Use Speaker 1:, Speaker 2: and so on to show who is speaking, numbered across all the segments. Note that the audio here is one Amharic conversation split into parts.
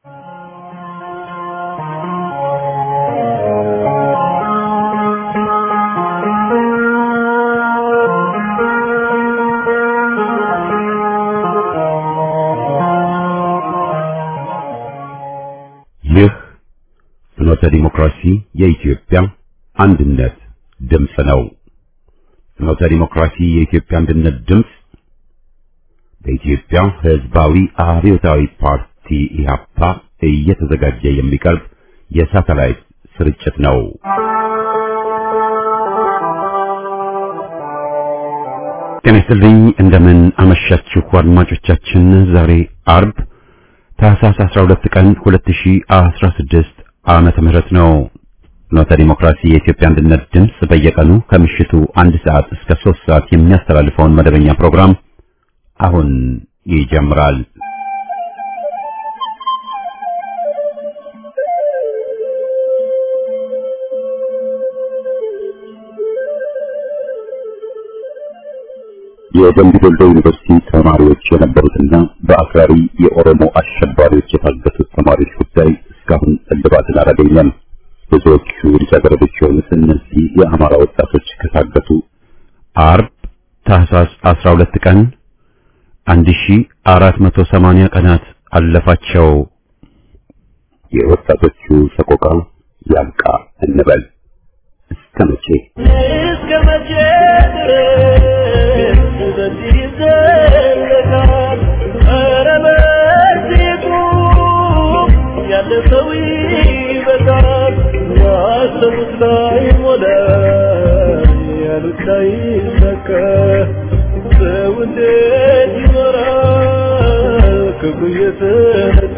Speaker 1: ይህ ፍኖተ ዲሞክራሲ የኢትዮጵያ አንድነት ድምፅ ነው። ፍኖተ ዲሞክራሲ የኢትዮጵያ አንድነት ድምፅ በኢትዮጵያ ሕዝባዊ አብዮታዊ ፓርቲ ኢህአፓ እየተዘጋጀ የሚቀርብ የሳተላይት ስርጭት ነው። ጤና ይስጥልኝ። እንደምን አመሻችሁ አድማጮቻችን። ዛሬ አርብ ታህሳስ 12 ቀን 2016 ዓመተ ምህረት ነው። ፍኖተ ዲሞክራሲ የኢትዮጵያ አንድነት ድምፅ በየቀኑ ከምሽቱ አንድ ሰዓት እስከ 3 ሰዓት የሚያስተላልፈውን መደበኛ ፕሮግራም አሁን ይጀምራል። የደምቢ ዶሎ ዩኒቨርሲቲ ተማሪዎች የነበሩትና በአክራሪ የኦሮሞ አሸባሪዎች የታገቱት ተማሪዎች ጉዳይ እስካሁን እልባትን አላገኘም። ብዙዎቹ ልጃገረዶች የሆኑት እነዚህ የአማራ ወጣቶች ከታገቱ አርብ ታህሳስ 12 ቀን 1480 ቀናት አለፋቸው። የወጣቶቹ ሰቆቃ ያብቃ እንበል። እስከ መቼ
Speaker 2: እስከ መቼ ድረስ በዚህ ይዘለቃል? ኧረ በዚህ ቁም፣ ያለ ሰው ይበቃል። ያሰቡት ላይ ሞላ፣ ያሉት ላይ ሰካ። ሰው እንዴት ይኖራል ክፉ እየተነካ?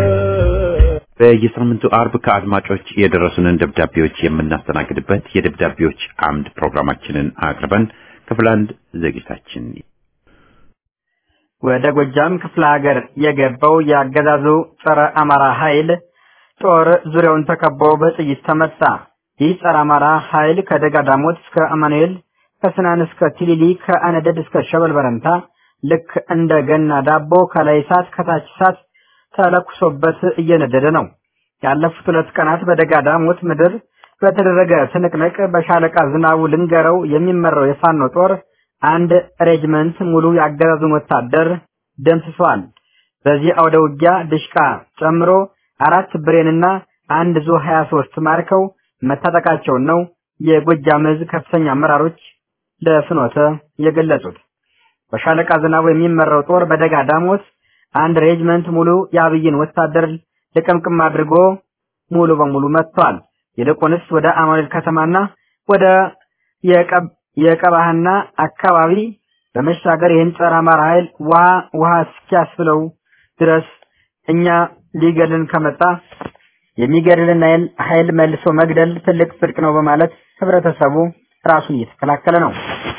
Speaker 3: በየሳምንቱ አርብ ከአድማጮች የደረሱንን ደብዳቤዎች የምናስተናግድበት የደብዳቤዎች አምድ ፕሮግራማችንን አቅርበን ክፍል አንድ ዝግጅታችን
Speaker 4: ወደ ጎጃም ክፍለ ሀገር የገባው የአገዛዙ ጸረ አማራ ኃይል ጦር ዙሪያውን ተከቦ በጥይት ተመታ። ይህ ጸረ አማራ ኃይል ከደጋ ዳሞት እስከ አማኑኤል፣ ከስናን እስከ ቲሊሊ፣ ከአነደድ እስከ ሸበል በረንታ ልክ እንደ ገና ዳቦ ከላይ እሳት ከታች እሳት ተለኩሶበት እየነደደ ነው። ያለፉት ሁለት ቀናት በደጋ ዳሞት ምድር በተደረገ ትንቅንቅ በሻለቃ ዝናቡ ልንገረው የሚመራው የፋኖ ጦር አንድ ሬጅመንት ሙሉ የአገዛዙን ወታደር ደምስሷል። በዚህ አውደ ውጊያ ድሽቃ ጨምሮ አራት ብሬንና አንድ ዙ 23 ማርከው መታጠቃቸውን ነው የጎጃም ዕዝ ከፍተኛ አመራሮች ለፍኖተ የገለጹት። በሻለቃ ዝናቡ የሚመራው ጦር በደጋ ዳሞት አንድ ሬጅመንት ሙሉ የአብይን ወታደር ልቅምቅም አድርጎ ሙሉ በሙሉ መጥቷል። ይልቁንስ ወደ አማኑኤል ከተማና ወደ የቀባህና አካባቢ በመሻገር ይህን ጸረ አማራ ኃይል ውሃ ውሃ እስኪያስብለው ድረስ እኛ ሊገልን ከመጣ የሚገድልን ኃይል መልሶ መግደል ትልቅ ጽድቅ ነው በማለት ህብረተሰቡ ራሱን እየተከላከለ ነው።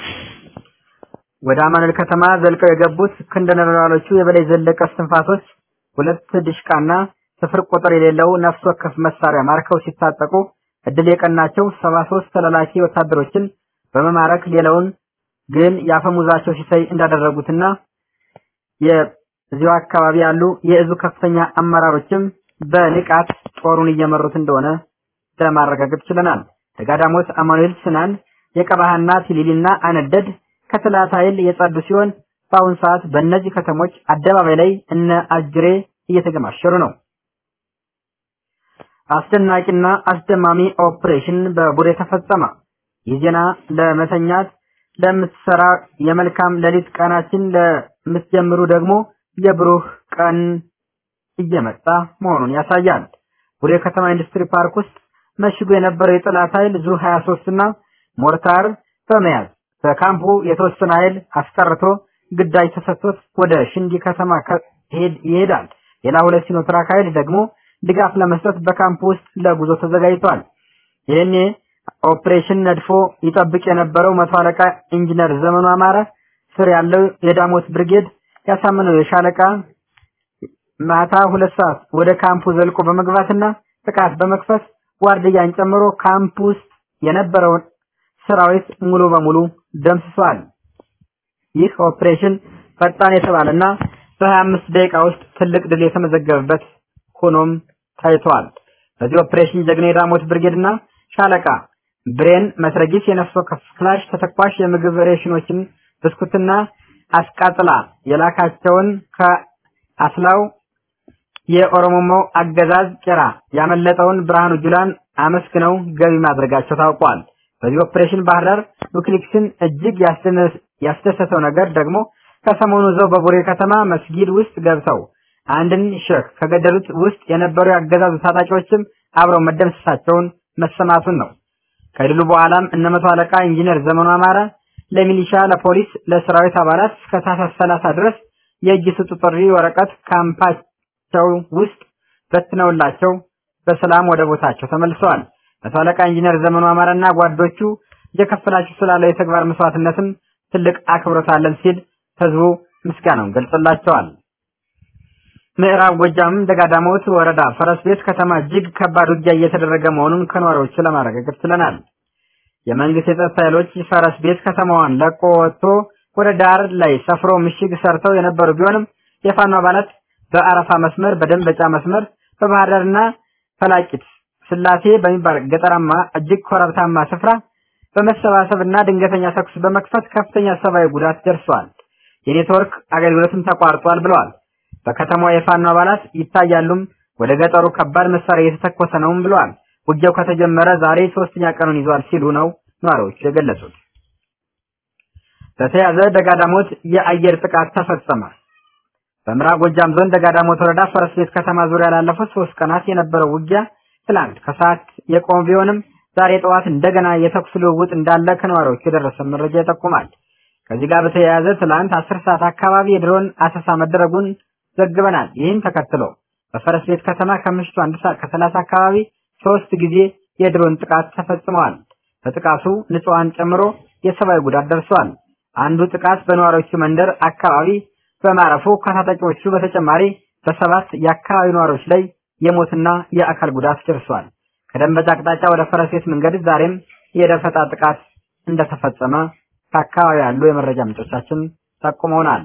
Speaker 4: ወደ አማኑኤል ከተማ ዘልቀው የገቡት ክንደ ነበልባሎቹ የበላይ ዘለቀ እስትንፋሶች ሁለት ድሽቃና ስፍር ቁጥር የሌለው ነፍስ ወከፍ መሳሪያ ማርከው ሲታጠቁ እድል የቀናቸው ሰባ ሶስት ተላላኪ ወታደሮችን በመማረክ ሌላውን ግን ያፈሙዛቸው ሲሳይ እንዳደረጉትና የዚሁ አካባቢ ያሉ የእዙ ከፍተኛ አመራሮችም በንቃት ጦሩን እየመሩት እንደሆነ ለማረጋገጥ ችለናል። ደጋዳሞት፣ አማኑኤል፣ ስናን፣ የቀባህና ቲሊሊና አነደድ ከጠላት ኃይል የጸዱ ሲሆን በአሁን ሰዓት በእነዚህ ከተሞች አደባባይ ላይ እነ አጅሬ እየተገማሸሩ ነው። አስደናቂና አስደማሚ ኦፕሬሽን በቡሬ ተፈጸመ። ይህ ዜና ለመተኛት ለምትሰራ የመልካም ሌሊት ቀናችን ለምትጀምሩ ደግሞ የብሩህ ቀን እየመጣ መሆኑን ያሳያል። ቡሬ ከተማ ኢንዱስትሪ ፓርክ ውስጥ መሽጎ የነበረው የጠላት ኃይል ዙ 23 እና ሞርታር በመያዝ በካምፑ የተወሰነ ኃይል አስቀርቶ ግዳጅ ተሰጥቶት ወደ ሽንዲ ከተማ ይሄዳል። ሌላ ሁለት ሲኖትራክ ኃይል ደግሞ ድጋፍ ለመስጠት በካምፕ ውስጥ ለጉዞ ተዘጋጅቷል። ይህኔ ኦፕሬሽን ነድፎ ይጠብቅ የነበረው መቶ አለቃ ኢንጂነር ዘመኑ አማረ ስር ያለው የዳሞት ብርጌድ ያሳመነው የሻለቃ ማታ ሁለት ሰዓት ወደ ካምፑ ዘልቆ በመግባትና ጥቃት በመክፈት ዋርድያን ጨምሮ ካምፕ ውስጥ የነበረውን ሰራዊት ሙሉ በሙሉ ደምስሷል። ይህ ኦፕሬሽን ፈጣን የተባለና በ25 ደቂቃ ውስጥ ትልቅ ድል የተመዘገበበት ሆኖም ታይቷል። በዚህ ኦፕሬሽን ጀግና የዳሞት ብርጌድና ሻለቃ ብሬን መትረጊስ፣ የነፍስ ወከፍ ክላሽ፣ ተተኳሽ፣ የምግብ ሬሽኖችን፣ ብስኩትና አስቃጥላ የላካቸውን ከአስላው የኦሮሞማው አገዛዝ ቄራ ያመለጠውን ብርሃኑ ጁላን አመስግነው ገቢ ማድረጋቸው ታውቋል። በዚህ ኦፕሬሽን ባህር ዳር ዊኪሊክስን እጅግ ያስደሰተው ነገር ደግሞ ከሰሞኑ እዛው በቡሬ ከተማ መስጊድ ውስጥ ገብተው አንድን ሼክ ከገደሉት ውስጥ የነበሩ ያገዛዙ ታጣቂዎችም አብረው መደምሰሳቸውን መሰማቱን ነው። ከድሉ በኋላም እነ መቶ አለቃ ኢንጂነር ዘመኑ አማረ ለሚሊሻ፣ ለፖሊስ፣ ለሰራዊት አባላት እስከ ታህሳስ 30 ድረስ የእጅ ስጡ ጥሪ ወረቀት ካምፓቸው ውስጥ በትነውላቸው በሰላም ወደ ቦታቸው ተመልሰዋል። መቶ አለቃ ኢንጂነር ዘመኑ አማረና ጓዶቹ እየከፈላችሁ ስላለው የተግባር መስዋዕትነትም ትልቅ አክብሮት አለን ሲል ህዝቡ ምስጋናውን ገልጾላቸዋል። ምዕራብ ጎጃም ደጋዳሞት ወረዳ ፈረስ ቤት ከተማ እጅግ ከባድ ውጊያ እየተደረገ መሆኑን ከነዋሪዎቹ ለማረጋገጥ ችለናል። የመንግስት የጸጥታ ኃይሎች ፈረስ ቤት ከተማዋን ለቆ ወጥቶ ወደ ዳር ላይ ሰፍሮ ምሽግ ሰርተው የነበሩ ቢሆንም የፋኖ አባላት በአረፋ መስመር፣ በደንበጫ መስመር፣ በባህር ዳርና ፈላቂት ስላሴ በሚባል ገጠራማ እጅግ ኮረብታማ ስፍራ በመሰባሰብና ድንገተኛ ተኩስ በመክፈት ከፍተኛ ሰብአዊ ጉዳት ደርሷል። የኔትወርክ አገልግሎትም ተቋርጧል ብለዋል። በከተማዋ የፋኖ አባላት ይታያሉም፣ ወደ ገጠሩ ከባድ መሳሪያ እየተተኮሰ ነውም ብለዋል። ውጊያው ከተጀመረ ዛሬ ሶስተኛ ቀኑን ይዟል ሲሉ ነው ነዋሪዎቹ የገለጹት። በተያዘ ደጋዳሞት የአየር ጥቃት ተፈጸመ። በምዕራብ ጎጃም ዞን ደጋዳሞት ወረዳ ፈረስ ቤት ከተማ ዙሪያ ላለፉት ሶስት ቀናት የነበረው ውጊያ ትላንት ከሰዓት የቆመ ቢሆንም ዛሬ ጠዋት እንደገና የተኩስ ልውውጥ እንዳለ ከነዋሪዎቹ የደረሰ መረጃ ይጠቁማል። ከዚህ ጋር በተያያዘ ትላንት አስር ሰዓት አካባቢ የድሮን አሰሳ መደረጉን ዘግበናል። ይህን ተከትሎ በፈረስ ቤት ከተማ ከምሽቱ አንድ ሰዓት ከሰላሳ አካባቢ ሶስት ጊዜ የድሮን ጥቃት ተፈጽመዋል። በጥቃቱ ንጹሃን ጨምሮ የሰብአዊ ጉዳት ደርሷል። አንዱ ጥቃት በነዋሪዎቹ መንደር አካባቢ በማረፉ ከታጣቂዎቹ በተጨማሪ በሰባት የአካባቢ ነዋሪዎች ላይ የሞትና የአካል ጉዳት ደርሷል። ከደንበጫ አቅጣጫ ወደ ፈረስ ቤት መንገድ ዛሬም የደፈጣ ጥቃት እንደተፈጸመ ከአካባቢ ያሉ የመረጃ ምንጮቻችን ጠቁመውናል።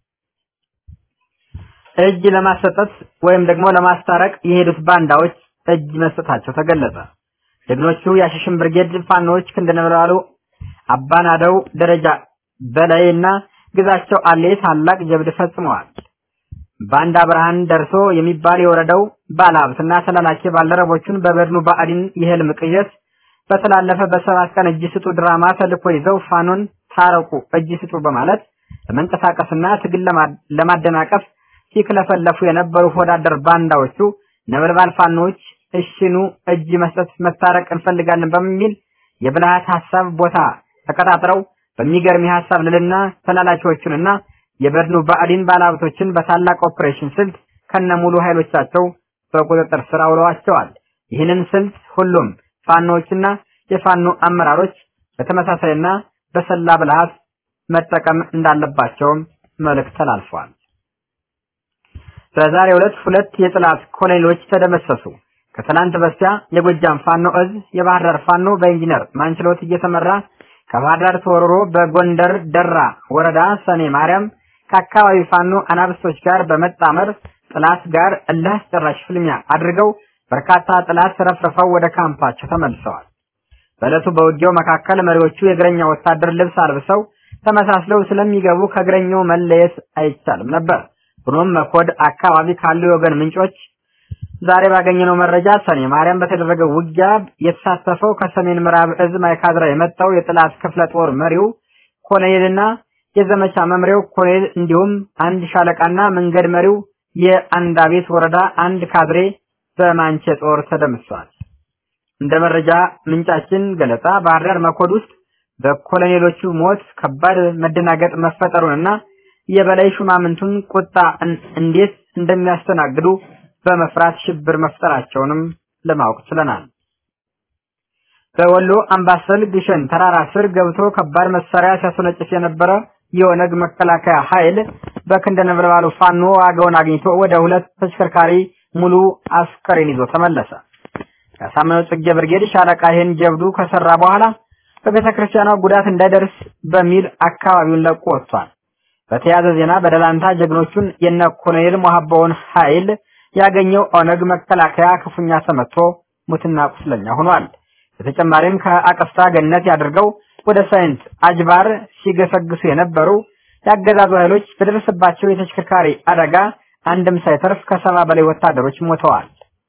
Speaker 4: እጅ ለማሰጠት ወይም ደግሞ ለማስታረቅ የሄዱት ባንዳዎች እጅ መስጠታቸው ተገለጸ። ጀግኖቹ የአሸሽን ብርጌድ ፋኖዎች ክንደነበላሉ አባናደው ደረጃ በላይ እና ግዛቸው አሌ ታላቅ ጀብድ ፈጽመዋል። ባንዳ ብርሃን ደርሶ የሚባል የወረደው ባለሀብትና ተላላኪ ባልደረቦቹን በበድኑ ባዕዲን የህልም ቅዠት በተላለፈ በሰባት ቀን እጅ ስጡ ድራማ ተልኮ ይዘው ፋኖን ታረቁ እጅ ስጡ በማለት ለመንቀሳቀስና ትግል ለማደናቀፍ ሲክለፈለፉ የነበሩ ወዳደር ባንዳዎቹ ነበልባል ፋኖች እሽኑ እጅ መስጠት መታረቅ እንፈልጋለን በሚል የብልሃት ሐሳብ ቦታ ተቀጣጥረው በሚገርም የሐሳብ ልልና ተላላኪዎቹንና የበድኑ ባዕዲን ባለሀብቶችን በታላቅ ኦፕሬሽን ስልት ከነሙሉ ኃይሎቻቸው በቁጥጥር ስር አውለዋቸዋል። ይህንን ስልት ሁሉም ፋኖዎችና የፋኖ አመራሮች በተመሳሳይና በሰላ ብልሃት መጠቀም እንዳለባቸውም መልእክት ተላልፏል። በዛሬው ዕለት ሁለት የጥላት ኮሎኔሎች ተደመሰሱ። ከትላንት በስቲያ የጎጃም ፋኖ እዝ የባህር ዳር ፋኖ በኢንጂነር ማንችሎት እየተመራ ከባህር ዳር ተወርሮ በጎንደር ደራ ወረዳ ሰኔ ማርያም ከአካባቢ ፋኖ አናብስቶች ጋር በመጣመር ጥላት ጋር እልህ አስጨራሽ ፍልሚያ አድርገው በርካታ ጥላት ረፍርፈው ወደ ካምፓቸው ተመልሰዋል። በዕለቱ በውጊያው መካከል መሪዎቹ የእግረኛ ወታደር ልብስ አልብሰው ተመሳስለው ስለሚገቡ ከእግረኛው መለየት አይቻልም ነበር። ሆኖም መኮድ አካባቢ ካሉ የወገን ምንጮች ዛሬ ባገኘነው መረጃ ሰኔ ማርያም በተደረገው ውጊያ የተሳተፈው ከሰሜን ምዕራብ እዝ ማይካድራ የመጣው የጥላት ክፍለ ጦር መሪው ኮሎኔልና የዘመቻ መምሪያው ኮሎኔል እንዲሁም አንድ ሻለቃና መንገድ መሪው የአንዳቤት ወረዳ አንድ ካድሬ በማንቼ ጦር ተደምሷል። እንደ መረጃ ምንጫችን ገለጻ ባህር ዳር መኮድ ውስጥ በኮሎኔሎቹ ሞት ከባድ መደናገጥ መፈጠሩንና የበላይ ሹማምንቱን ቁጣ እንዴት እንደሚያስተናግዱ በመፍራት ሽብር መፍጠራቸውንም ለማወቅ ችለናል። በወሎ አምባሰል ግሸን ተራራ ስር ገብቶ ከባድ መሳሪያ ሲያስወነጭፍ የነበረ የኦነግ መከላከያ ኃይል በክንደ ነበልባሉ ፋኖ ዋጋውን አግኝቶ ወደ ሁለት ተሽከርካሪ ሙሉ አስከሬን ይዞ ተመለሰ። ከሳምነው ጽጌ ብርጌድ ሻለቃ ይህን ጀብዱ ከሰራ በኋላ በቤተ ክርስቲያኗ ጉዳት እንዳይደርስ በሚል አካባቢውን ለቆ ወጥቷል። በተያያዘ ዜና በደላንታ ጀግኖቹን የነ ኮሎኔል ሞሐባውን ኃይል ያገኘው ኦነግ መከላከያ ክፉኛ ተመቶ ሙትና ቁስለኛ ሆኗል። በተጨማሪም ከአቀስታ ገነት ያድርገው ወደ ሳይንት አጅባር ሲገሰግሱ የነበሩ የአገዛዙ ኃይሎች በደረሰባቸው የተሽከርካሪ አደጋ አንድም ሳይተርፍ ከሰባ በላይ ወታደሮች ሞተዋል።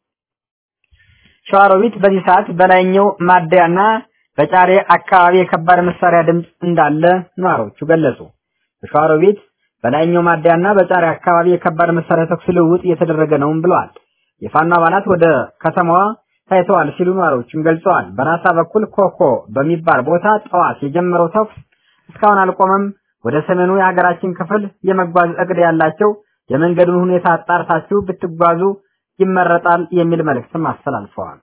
Speaker 4: ሸዋሮቢት በዚህ ሰዓት በላይኛው ማደያና በጫሬ አካባቢ የከባድ መሳሪያ ድምፅ እንዳለ ነዋሪዎቹ ገለጹ። በሸዋሮቢት በላይኛው ማደያና በጫሬ አካባቢ የከባድ መሳሪያ ተኩስ ልውውጥ እየተደረገ ነውም ብለዋል። የፋኖ አባላት ወደ ከተማዋ ታይተዋል ሲሉ ነዋሪዎቹም ገልጸዋል። በራሳ በኩል ኮኮ በሚባል ቦታ ጠዋት የጀመረው ተኩስ እስካሁን አልቆመም። ወደ ሰሜኑ የሀገራችን ክፍል የመጓዝ እቅድ ያላቸው የመንገዱን ሁኔታ አጣርታችሁ ብትጓዙ ይመረጣል የሚል መልእክትም አስተላልፈዋል።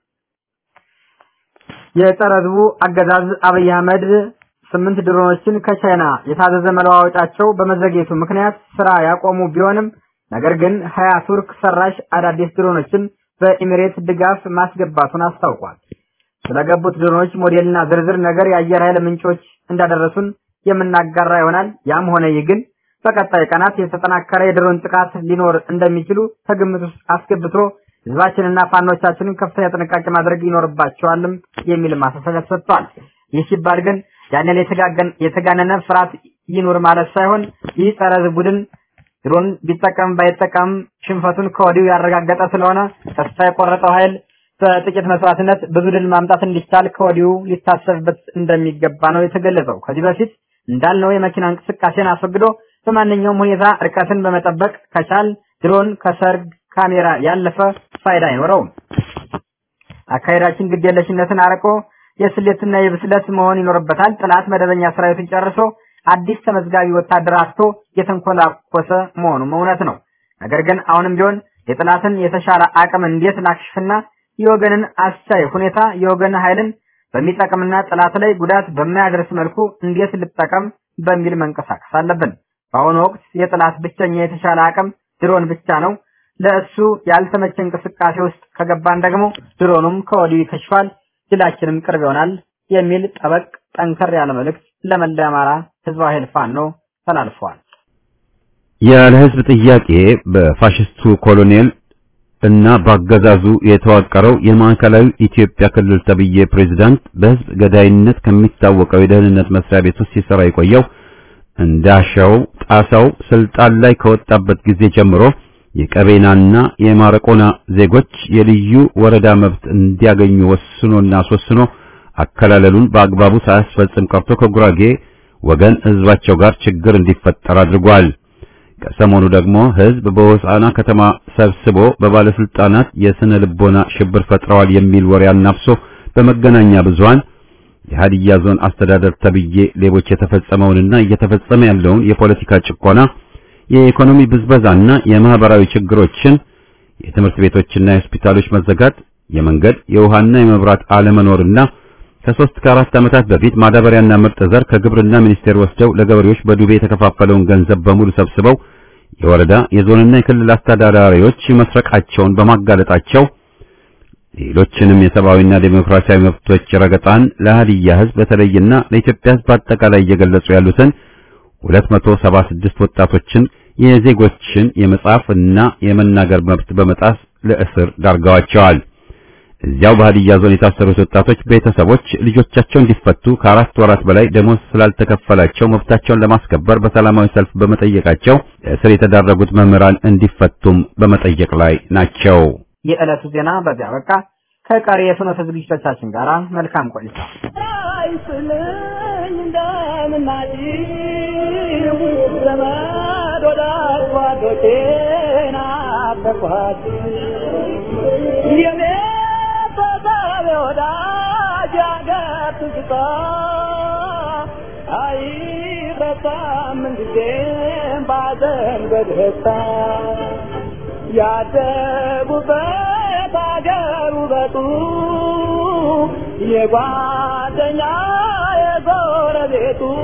Speaker 4: የጸረ ሕዝቡ አገዛዝ አብይ አህመድ ስምንት ድሮኖችን ከቻይና የታዘዘ መለዋወጫቸው በመዘግየቱ ምክንያት ስራ ያቆሙ ቢሆንም ነገር ግን ሀያ ቱርክ ሰራሽ አዳዲስ ድሮኖችን በኢሚሬት ድጋፍ ማስገባቱን አስታውቋል። ስለገቡት ድሮኖች ሞዴልና ዝርዝር ነገር የአየር ኃይል ምንጮች እንዳደረሱን የምናጋራ ይሆናል። ያም ሆነ ይህ ግን በቀጣይ ቀናት የተጠናከረ የድሮን ጥቃት ሊኖር እንደሚችሉ ከግምት ውስጥ አስገብቶ ህዝባችንና ፋኖቻችንን ከፍተኛ ጥንቃቄ ማድረግ ይኖርባቸዋልም የሚል ማሳሰቢያ ሰጥቷል። ይህ ሲባል ግን ያንን የተጋነነ ፍርሃት ይኑር ማለት ሳይሆን ይህ ጸረ ህዝብ ቡድን ድሮን ቢጠቀም ባይጠቀም ሽንፈቱን ከወዲሁ ያረጋገጠ ስለሆነ ተስፋ የቆረጠው ኃይል በጥቂት መስዋዕትነት ብዙ ድል ማምጣት እንዲቻል ከወዲሁ ሊታሰብበት እንደሚገባ ነው የተገለጸው። ከዚህ በፊት እንዳልነው የመኪና እንቅስቃሴን አስወግዶ በማንኛውም ሁኔታ ርቀትን በመጠበቅ ከቻል ድሮን ከሰርግ ካሜራ ያለፈ ፋይዳ አይኖረውም። አካሄዳችን ግዴለሽነትን አርቆ የስሌትና የብስለት መሆን ይኖርበታል። ጥላት መደበኛ ሰራዊትን ጨርሶ አዲስ ተመዝጋቢ ወታደር አጥቶ የተንኮላኮሰ መሆኑም እውነት ነው። ነገር ግን አሁንም ቢሆን የጥላትን የተሻለ አቅም እንዴት ላክሽፍና የወገንን አስቻይ ሁኔታ የወገን ኃይልን በሚጠቅምና ጥላት ላይ ጉዳት በማያደርስ መልኩ እንዴት ልጠቀም በሚል መንቀሳቀስ አለብን። በአሁኑ ወቅት የጥላት ብቸኛ የተሻለ አቅም ድሮን ብቻ ነው። ለእሱ ያልተመቸ እንቅስቃሴ ውስጥ ከገባን ደግሞ ድሮኑም ከወዲሁ ይከሽፋል፣ ድላችንም ቅርብ ይሆናል የሚል ጠበቅ ጠንከር ያለ መልእክት ለመላ አማራ ህዝባዊ ኃይል ፋኖ ተላልፈዋል።
Speaker 1: ያለ ህዝብ ጥያቄ በፋሽስቱ ኮሎኔል እና በአገዛዙ የተዋቀረው የማዕከላዊ ኢትዮጵያ ክልል ተብዬ ፕሬዝዳንት በህዝብ ገዳይነት ከሚታወቀው የደህንነት መስሪያ ቤት ውስጥ ሲሰራ የቆየው እንዳሻው ጣሳው ስልጣን ላይ ከወጣበት ጊዜ ጀምሮ የቀቤናና የማረቆና ዜጎች የልዩ ወረዳ መብት እንዲያገኙ ወስኖና አስወስኖ አከላለሉን በአግባቡ ሳያስፈጽም ቀርቶ ከጉራጌ ወገን ህዝባቸው ጋር ችግር እንዲፈጠር አድርጓል። ከሰሞኑ ደግሞ ህዝብ በሆሳዕና ከተማ ሰብስቦ በባለስልጣናት የስነ ልቦና ሽብር ፈጥረዋል የሚል ወሬ አናፍሶ በመገናኛ ብዙሃን የሀዲያ ዞን አስተዳደር ተብዬ ሌቦች የተፈጸመውንና እየተፈጸመ ያለውን የፖለቲካ ጭቆና፣ የኢኮኖሚ ብዝበዛና የማህበራዊ ችግሮችን፣ የትምህርት ቤቶችና የሆስፒታሎች መዘጋት፣ የመንገድ የውሃና የመብራት አለመኖርና ከሶስት ከአራት ዓመታት በፊት ማዳበሪያና ምርጥ ዘር ከግብርና ሚኒስቴር ወስደው ለገበሬዎች በዱቤ የተከፋፈለውን ገንዘብ በሙሉ ሰብስበው የወረዳ የዞንና የክልል አስተዳዳሪዎች መስረቃቸውን በማጋለጣቸው ሌሎችንም የሰብአዊና ዴሞክራሲያዊ መብቶች ረገጣን ለሀዲያ ህዝብ በተለይና ለኢትዮጵያ ህዝብ አጠቃላይ እየገለጹ ያሉትን 276 ወጣቶችን የዜጎችን የመጻፍና የመናገር መብት በመጣስ ለእስር ዳርገዋቸዋል። እዚያው በሀዲያ ዞን የታሰሩት ወጣቶች ቤተሰቦች ልጆቻቸው እንዲፈቱ ከአራት ወራት በላይ ደሞዝ ስላልተከፈላቸው መብታቸውን ለማስከበር በሰላማዊ ሰልፍ በመጠየቃቸው ለእስር የተዳረጉት መምህራን እንዲፈቱም በመጠየቅ ላይ ናቸው።
Speaker 4: የዕለቱ ዜና በዚያ በቃ። ከቀሪ የፍኖተ ዝግጅቶቻችን ጋር መልካም ቆይታ።
Speaker 2: አይስልኝ እንደምናጭ ዘመድ ወዳጅ ጓዶቼን አፈኳት የኔ ተሳቢ ወዳጅ ያገር ትዝታ አይረሳም ምንጊዜም ባዘን በደስታ ያደጉበት አገር ውበቱ የጓደኛ የጎረቤቱ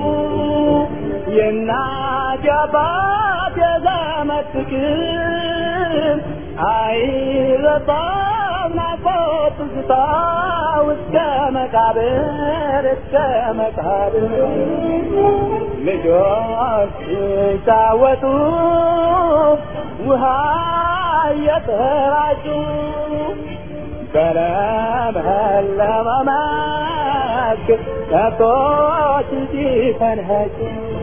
Speaker 2: የእናት የአባት የዘመድ ፍቅር አይረሳም ናፍቆት ትዝታ እስከ መቃብር እስከ መቃብር ልጆች ሲጫወቱ ውሃ እየተራጩ በለመለመ መስክ ከብቶች ሲፈንጩ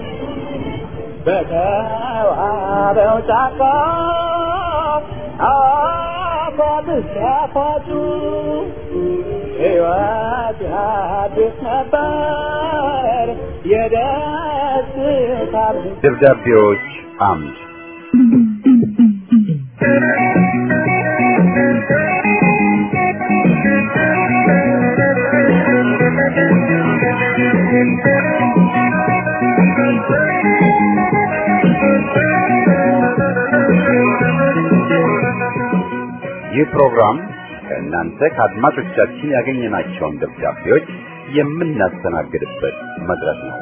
Speaker 2: በተዋበው ጫካ አፏት ሲያፏጩ ሕይወት አዲስ ነበር የደስታ
Speaker 3: ደብዳቤዎች አምድ ይህ ፕሮግራም ከእናንተ ከአድማጮቻችን ያገኘናቸውን ደብዳቤዎች የምናስተናግድበት መድረክ ነው።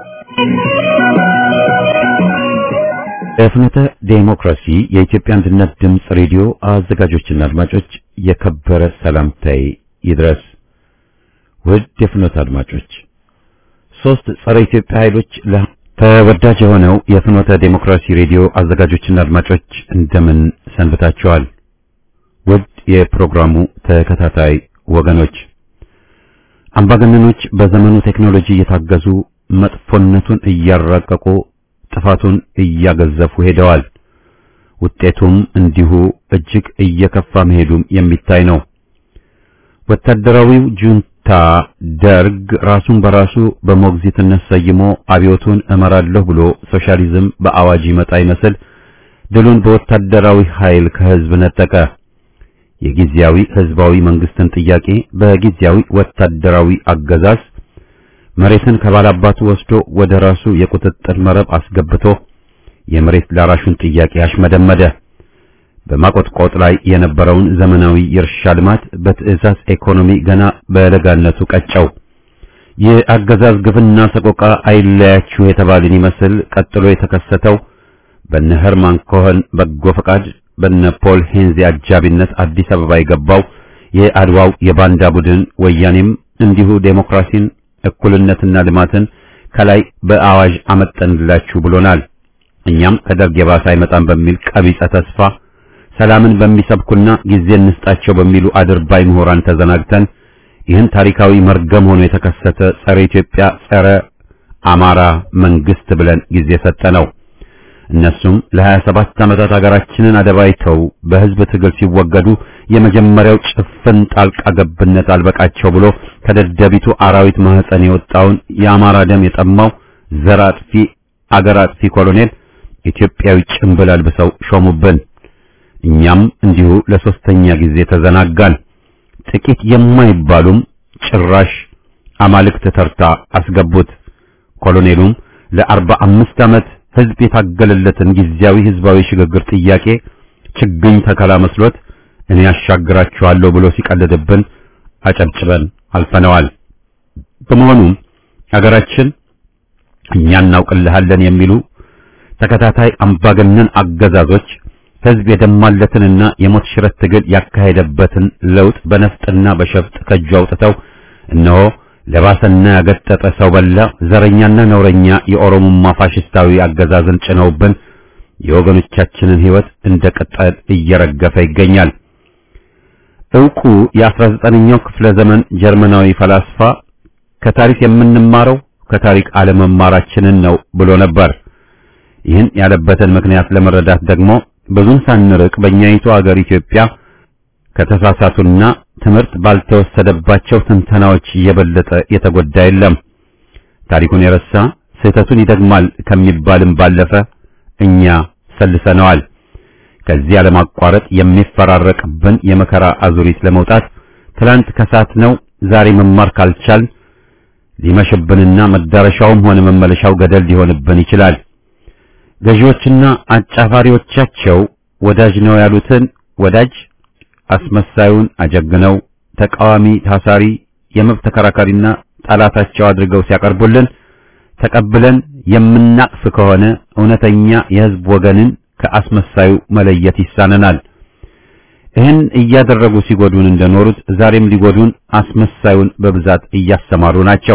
Speaker 1: በፍኖተ ዴሞክራሲ የኢትዮጵያ አንድነት ድምፅ ሬዲዮ አዘጋጆችና አድማጮች የከበረ ሰላምታዬ ይድረስ። ውድ የፍኖተ አድማጮች ሶስት ጸረ ኢትዮጵያ ኃይሎች ለ ተወዳጅ የሆነው የፍኖተ ዴሞክራሲ ሬዲዮ አዘጋጆችና አድማጮች እንደምን ሰንብታችኋል? ውድ የፕሮግራሙ ተከታታይ ወገኖች አምባገነኖች በዘመኑ ቴክኖሎጂ እየታገዙ መጥፎነቱን እያራቀቁ ጥፋቱን እያገዘፉ ሄደዋል። ውጤቱም እንዲሁ እጅግ እየከፋ መሄዱም የሚታይ ነው። ወታደራዊው ጁንታ ደርግ ራሱን በራሱ በሞግዚትነት ሰይሞ አብዮቱን እመራለሁ ብሎ ሶሻሊዝም በአዋጅ ይመጣ ይመስል ድሉን በወታደራዊ ኃይል ከህዝብ ነጠቀ። የጊዜያዊ ህዝባዊ መንግስትን ጥያቄ በጊዜያዊ ወታደራዊ አገዛዝ መሬትን ከባላባቱ ወስዶ ወደ ራሱ የቁጥጥር መረብ አስገብቶ የመሬት ላራሹን ጥያቄ አሽመደመደ። በማቆጥቆጥ ላይ የነበረውን ዘመናዊ የእርሻ ልማት በትዕዛዝ ኢኮኖሚ ገና በለጋነቱ ቀጨው። የአገዛዝ ግፍና ሰቆቃ አይለያችሁ የተባልን ይመስል ቀጥሎ የተከሰተው በነ ኸርማን ኮኸን በጎ ፈቃድ በነ ፖል ሄንዚ አጃቢነት አዲስ አበባ የገባው የአድዋው የባንዳ ቡድን ወያኔም እንዲሁ ዴሞክራሲን እኩልነትና ልማትን ከላይ በአዋጅ አመጠንላችሁ ብሎናል። እኛም ከደርግ የባሰ አይመጣም በሚል ቀቢጸ ተስፋ ሰላምን በሚሰብኩና ጊዜ እንስጣቸው በሚሉ አድርባይ ምሁራን ተዘናግተን ይህን ታሪካዊ መርገም ሆኖ የተከሰተ ጸረ ኢትዮጵያ ጸረ አማራ መንግስት ብለን ጊዜ ሰጠ ነው። እነሱም ለ27 ዓመታት ሀገራችንን አደባይተው በህዝብ ትግል ሲወገዱ የመጀመሪያው ጭፍን ጣልቃ ገብነት አልበቃቸው ብሎ ከደደቢቱ አራዊት ማህፀን የወጣውን የአማራ ደም የጠማው ዘር አጥፊ አገር አጥፊ ኮሎኔል ኢትዮጵያዊ ጭንብል አልብሰው ሾሙብን። እኛም እንዲሁ ለሶስተኛ ጊዜ ተዘናጋን። ጥቂት የማይባሉም ጭራሽ አማልክት ተርታ አስገቡት። ኮሎኔሉም ለአርባ አምስት ዓመት ህዝብ የታገለለትን ጊዜያዊ ህዝባዊ ሽግግር ጥያቄ ችግኝ ተከላ መስሎት እኔ ያሻግራችኋለሁ ብሎ ሲቀልድብን አጨብጭበን አልፈነዋል። በመሆኑም አገራችን እኛ እናውቅልሃለን የሚሉ ተከታታይ አምባገነን አገዛዞች ህዝብ የደማለትንና የሞት ሽረት ትግል ያካሄደበትን ለውጥ በነፍጥና በሸፍጥ ከእጁ አውጥተው እነሆ ለባሰና ያገጠጠ ሰው በላ ዘረኛና ነውረኛ የኦሮሞማ ፋሽስታዊ አገዛዝን ጭነውብን የወገኖቻችንን ህይወት እንደ ቅጠል እየረገፈ ይገኛል። ዕውቁ የ19ኛው ክፍለ ዘመን ጀርመናዊ ፈላስፋ ከታሪክ የምንማረው ከታሪክ አለመማራችንን ነው ብሎ ነበር። ይህን ያለበትን ምክንያት ለመረዳት ደግሞ ብዙም ሳንርቅ በእኛይቱ አገር ኢትዮጵያ ከተሳሳቱና ትምህርት ባልተወሰደባቸው ትንተናዎች እየበለጠ የተጎዳ የለም። ታሪኩን የረሳ ስህተቱን ይደግማል ከሚባልም ባለፈ እኛ ሰልሰነዋል። ከዚህ ያለማቋረጥ የሚፈራረቅብን የመከራ አዙሪት ለመውጣት ትላንት ከሳት ነው ዛሬ መማር ካልቻል ሊመሽብንና መዳረሻውም ሆነ መመለሻው ገደል ሊሆንብን ይችላል። ገዢዎችና አጫፋሪዎቻቸው ወዳጅ ነው ያሉትን ወዳጅ አስመሳዩን አጀግነው ተቃዋሚ ታሳሪ የመብት ተከራካሪና ጠላታቸው አድርገው ሲያቀርቡልን ተቀብለን የምናቅፍ ከሆነ እውነተኛ የሕዝብ ወገንን ከአስመሳዩ መለየት ይሳነናል። ይህን እያደረጉ ሲጎዱን እንደኖሩት ዛሬም ሊጎዱን አስመሳዩን በብዛት እያሰማሩ ናቸው።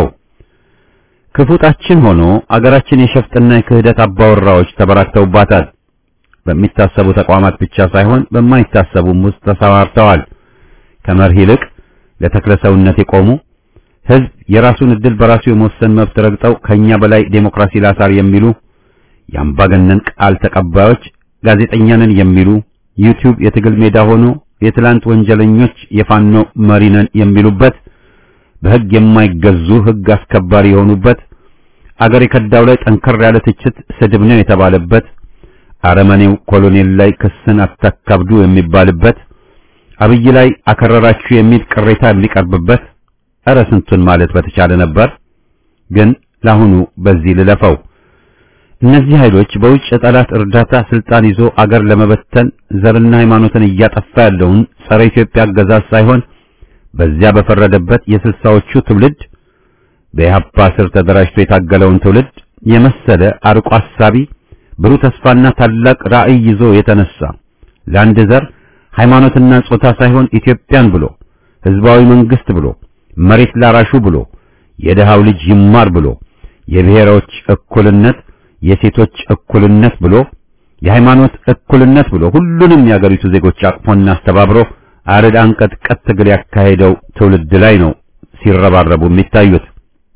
Speaker 1: ክፉጣችን ሆኖ አገራችን የሸፍጥና የክህደት አባወራዎች ተበራክተውባታል። በሚታሰቡ ተቋማት ብቻ ሳይሆን በማይታሰቡም ውስጥ ተሰማርተዋል። ከመርህ ይልቅ ለተክለሰውነት የቆሙ ህዝብ የራሱን እድል በራሱ የመወሰን መብት ረግጠው ከኛ በላይ ዴሞክራሲ ላሳር የሚሉ የአምባገነን ቃል ተቀባዮች ጋዜጠኛንን የሚሉ ዩቲዩብ የትግል ሜዳ ሆኖ የትላንት ወንጀለኞች የፋኖ መሪነን የሚሉበት በህግ የማይገዙ ህግ አስከባሪ የሆኑበት አገር የከዳው ላይ ጠንከር ያለ ትችት ስድብ ነው የተባለበት አረመኔው ኮሎኔል ላይ ክስን አታካብዱ የሚባልበት አብይ ላይ አከረራችሁ የሚል ቅሬታ የሚቀርብበት እረ ስንቱን ማለት በተቻለ ነበር። ግን ለአሁኑ በዚህ ልለፈው። እነዚህ ኃይሎች በውጭ ጠላት እርዳታ ስልጣን ይዞ አገር ለመበተን ዘርና ሃይማኖትን እያጠፋ ያለውን ጸረ ኢትዮጵያ አገዛዝ ሳይሆን በዚያ በፈረደበት የስልሳዎቹ ትውልድ በኢህአፓ ስር ተደራጅቶ የታገለውን ትውልድ የመሰለ አርቆ አሳቢ ብሩህ ተስፋና ታላቅ ራዕይ ይዞ የተነሳ ለአንድ ዘር ሃይማኖትና ጾታ ሳይሆን ኢትዮጵያን ብሎ ህዝባዊ መንግስት ብሎ መሬት ላራሹ ብሎ የደሃው ልጅ ይማር ብሎ የብሔሮች እኩልነት የሴቶች እኩልነት ብሎ የሃይማኖት እኩልነት ብሎ ሁሉንም የአገሪቱ ዜጎች አቅፎና አስተባብሮ አረድ አንቀጥቀጥ ትግል ያካሄደው ትውልድ ላይ ነው ሲረባረቡ የሚታዩት።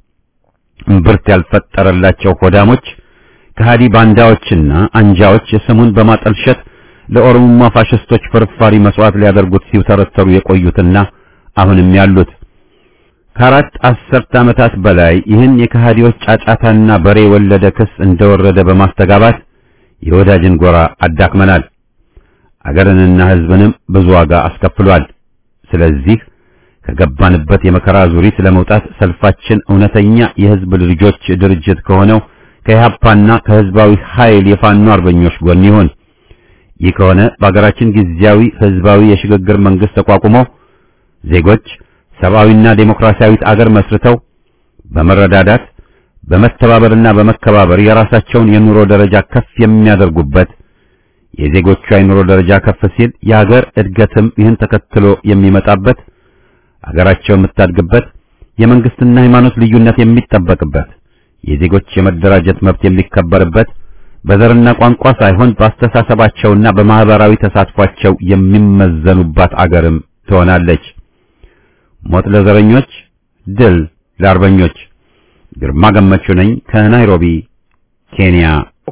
Speaker 1: እምብርት ያልፈጠረላቸው ሆዳሞች ከሃዲ ባንዳዎችና አንጃዎች ስሙን በማጠልሸት ለኦሮሞማ ፋሽስቶች ፍርፋሪ መስዋዕት ሊያደርጉት ሲውተረተሩ የቆዩትና አሁንም ያሉት ከአራት አስርት ዓመታት በላይ ይህን የከሃዲዎች ጫጫታና በሬ ወለደ ክስ እንደወረደ በማስተጋባት የወዳጅን ጎራ አዳክመናል። አገርንና ሕዝብንም ብዙ ዋጋ አስከፍሏል። ስለዚህ ከገባንበት የመከራ ዙሪት ለመውጣት ሰልፋችን እውነተኛ የሕዝብ ልጆች ድርጅት ከሆነው ከኢህአፓና ከሕዝባዊ ኃይል የፋኖ አርበኞች ጎን ይሁን። ይህ ከሆነ በአገራችን ጊዜያዊ ሕዝባዊ የሽግግር መንግስት ተቋቁሞ ዜጎች ሰብአዊና ዴሞክራሲያዊት አገር መስርተው በመረዳዳት በመተባበርና በመከባበር የራሳቸውን የኑሮ ደረጃ ከፍ የሚያደርጉበት የዜጎቿ የኑሮ ደረጃ ከፍ ሲል የሀገር እድገትም ይህን ተከትሎ የሚመጣበት አገራቸው የምታድግበት የመንግስትና ሃይማኖት ልዩነት የሚጠበቅበት የዜጎች የመደራጀት መብት የሚከበርበት በዘርና ቋንቋ ሳይሆን በአስተሳሰባቸውና በማህበራዊ ተሳትፏቸው የሚመዘኑባት አገርም ትሆናለች። ሞት ለዘረኞች፣ ድል ለአርበኞች። ግርማ ገመቹ ነኝ ከናይሮቢ ኬንያ።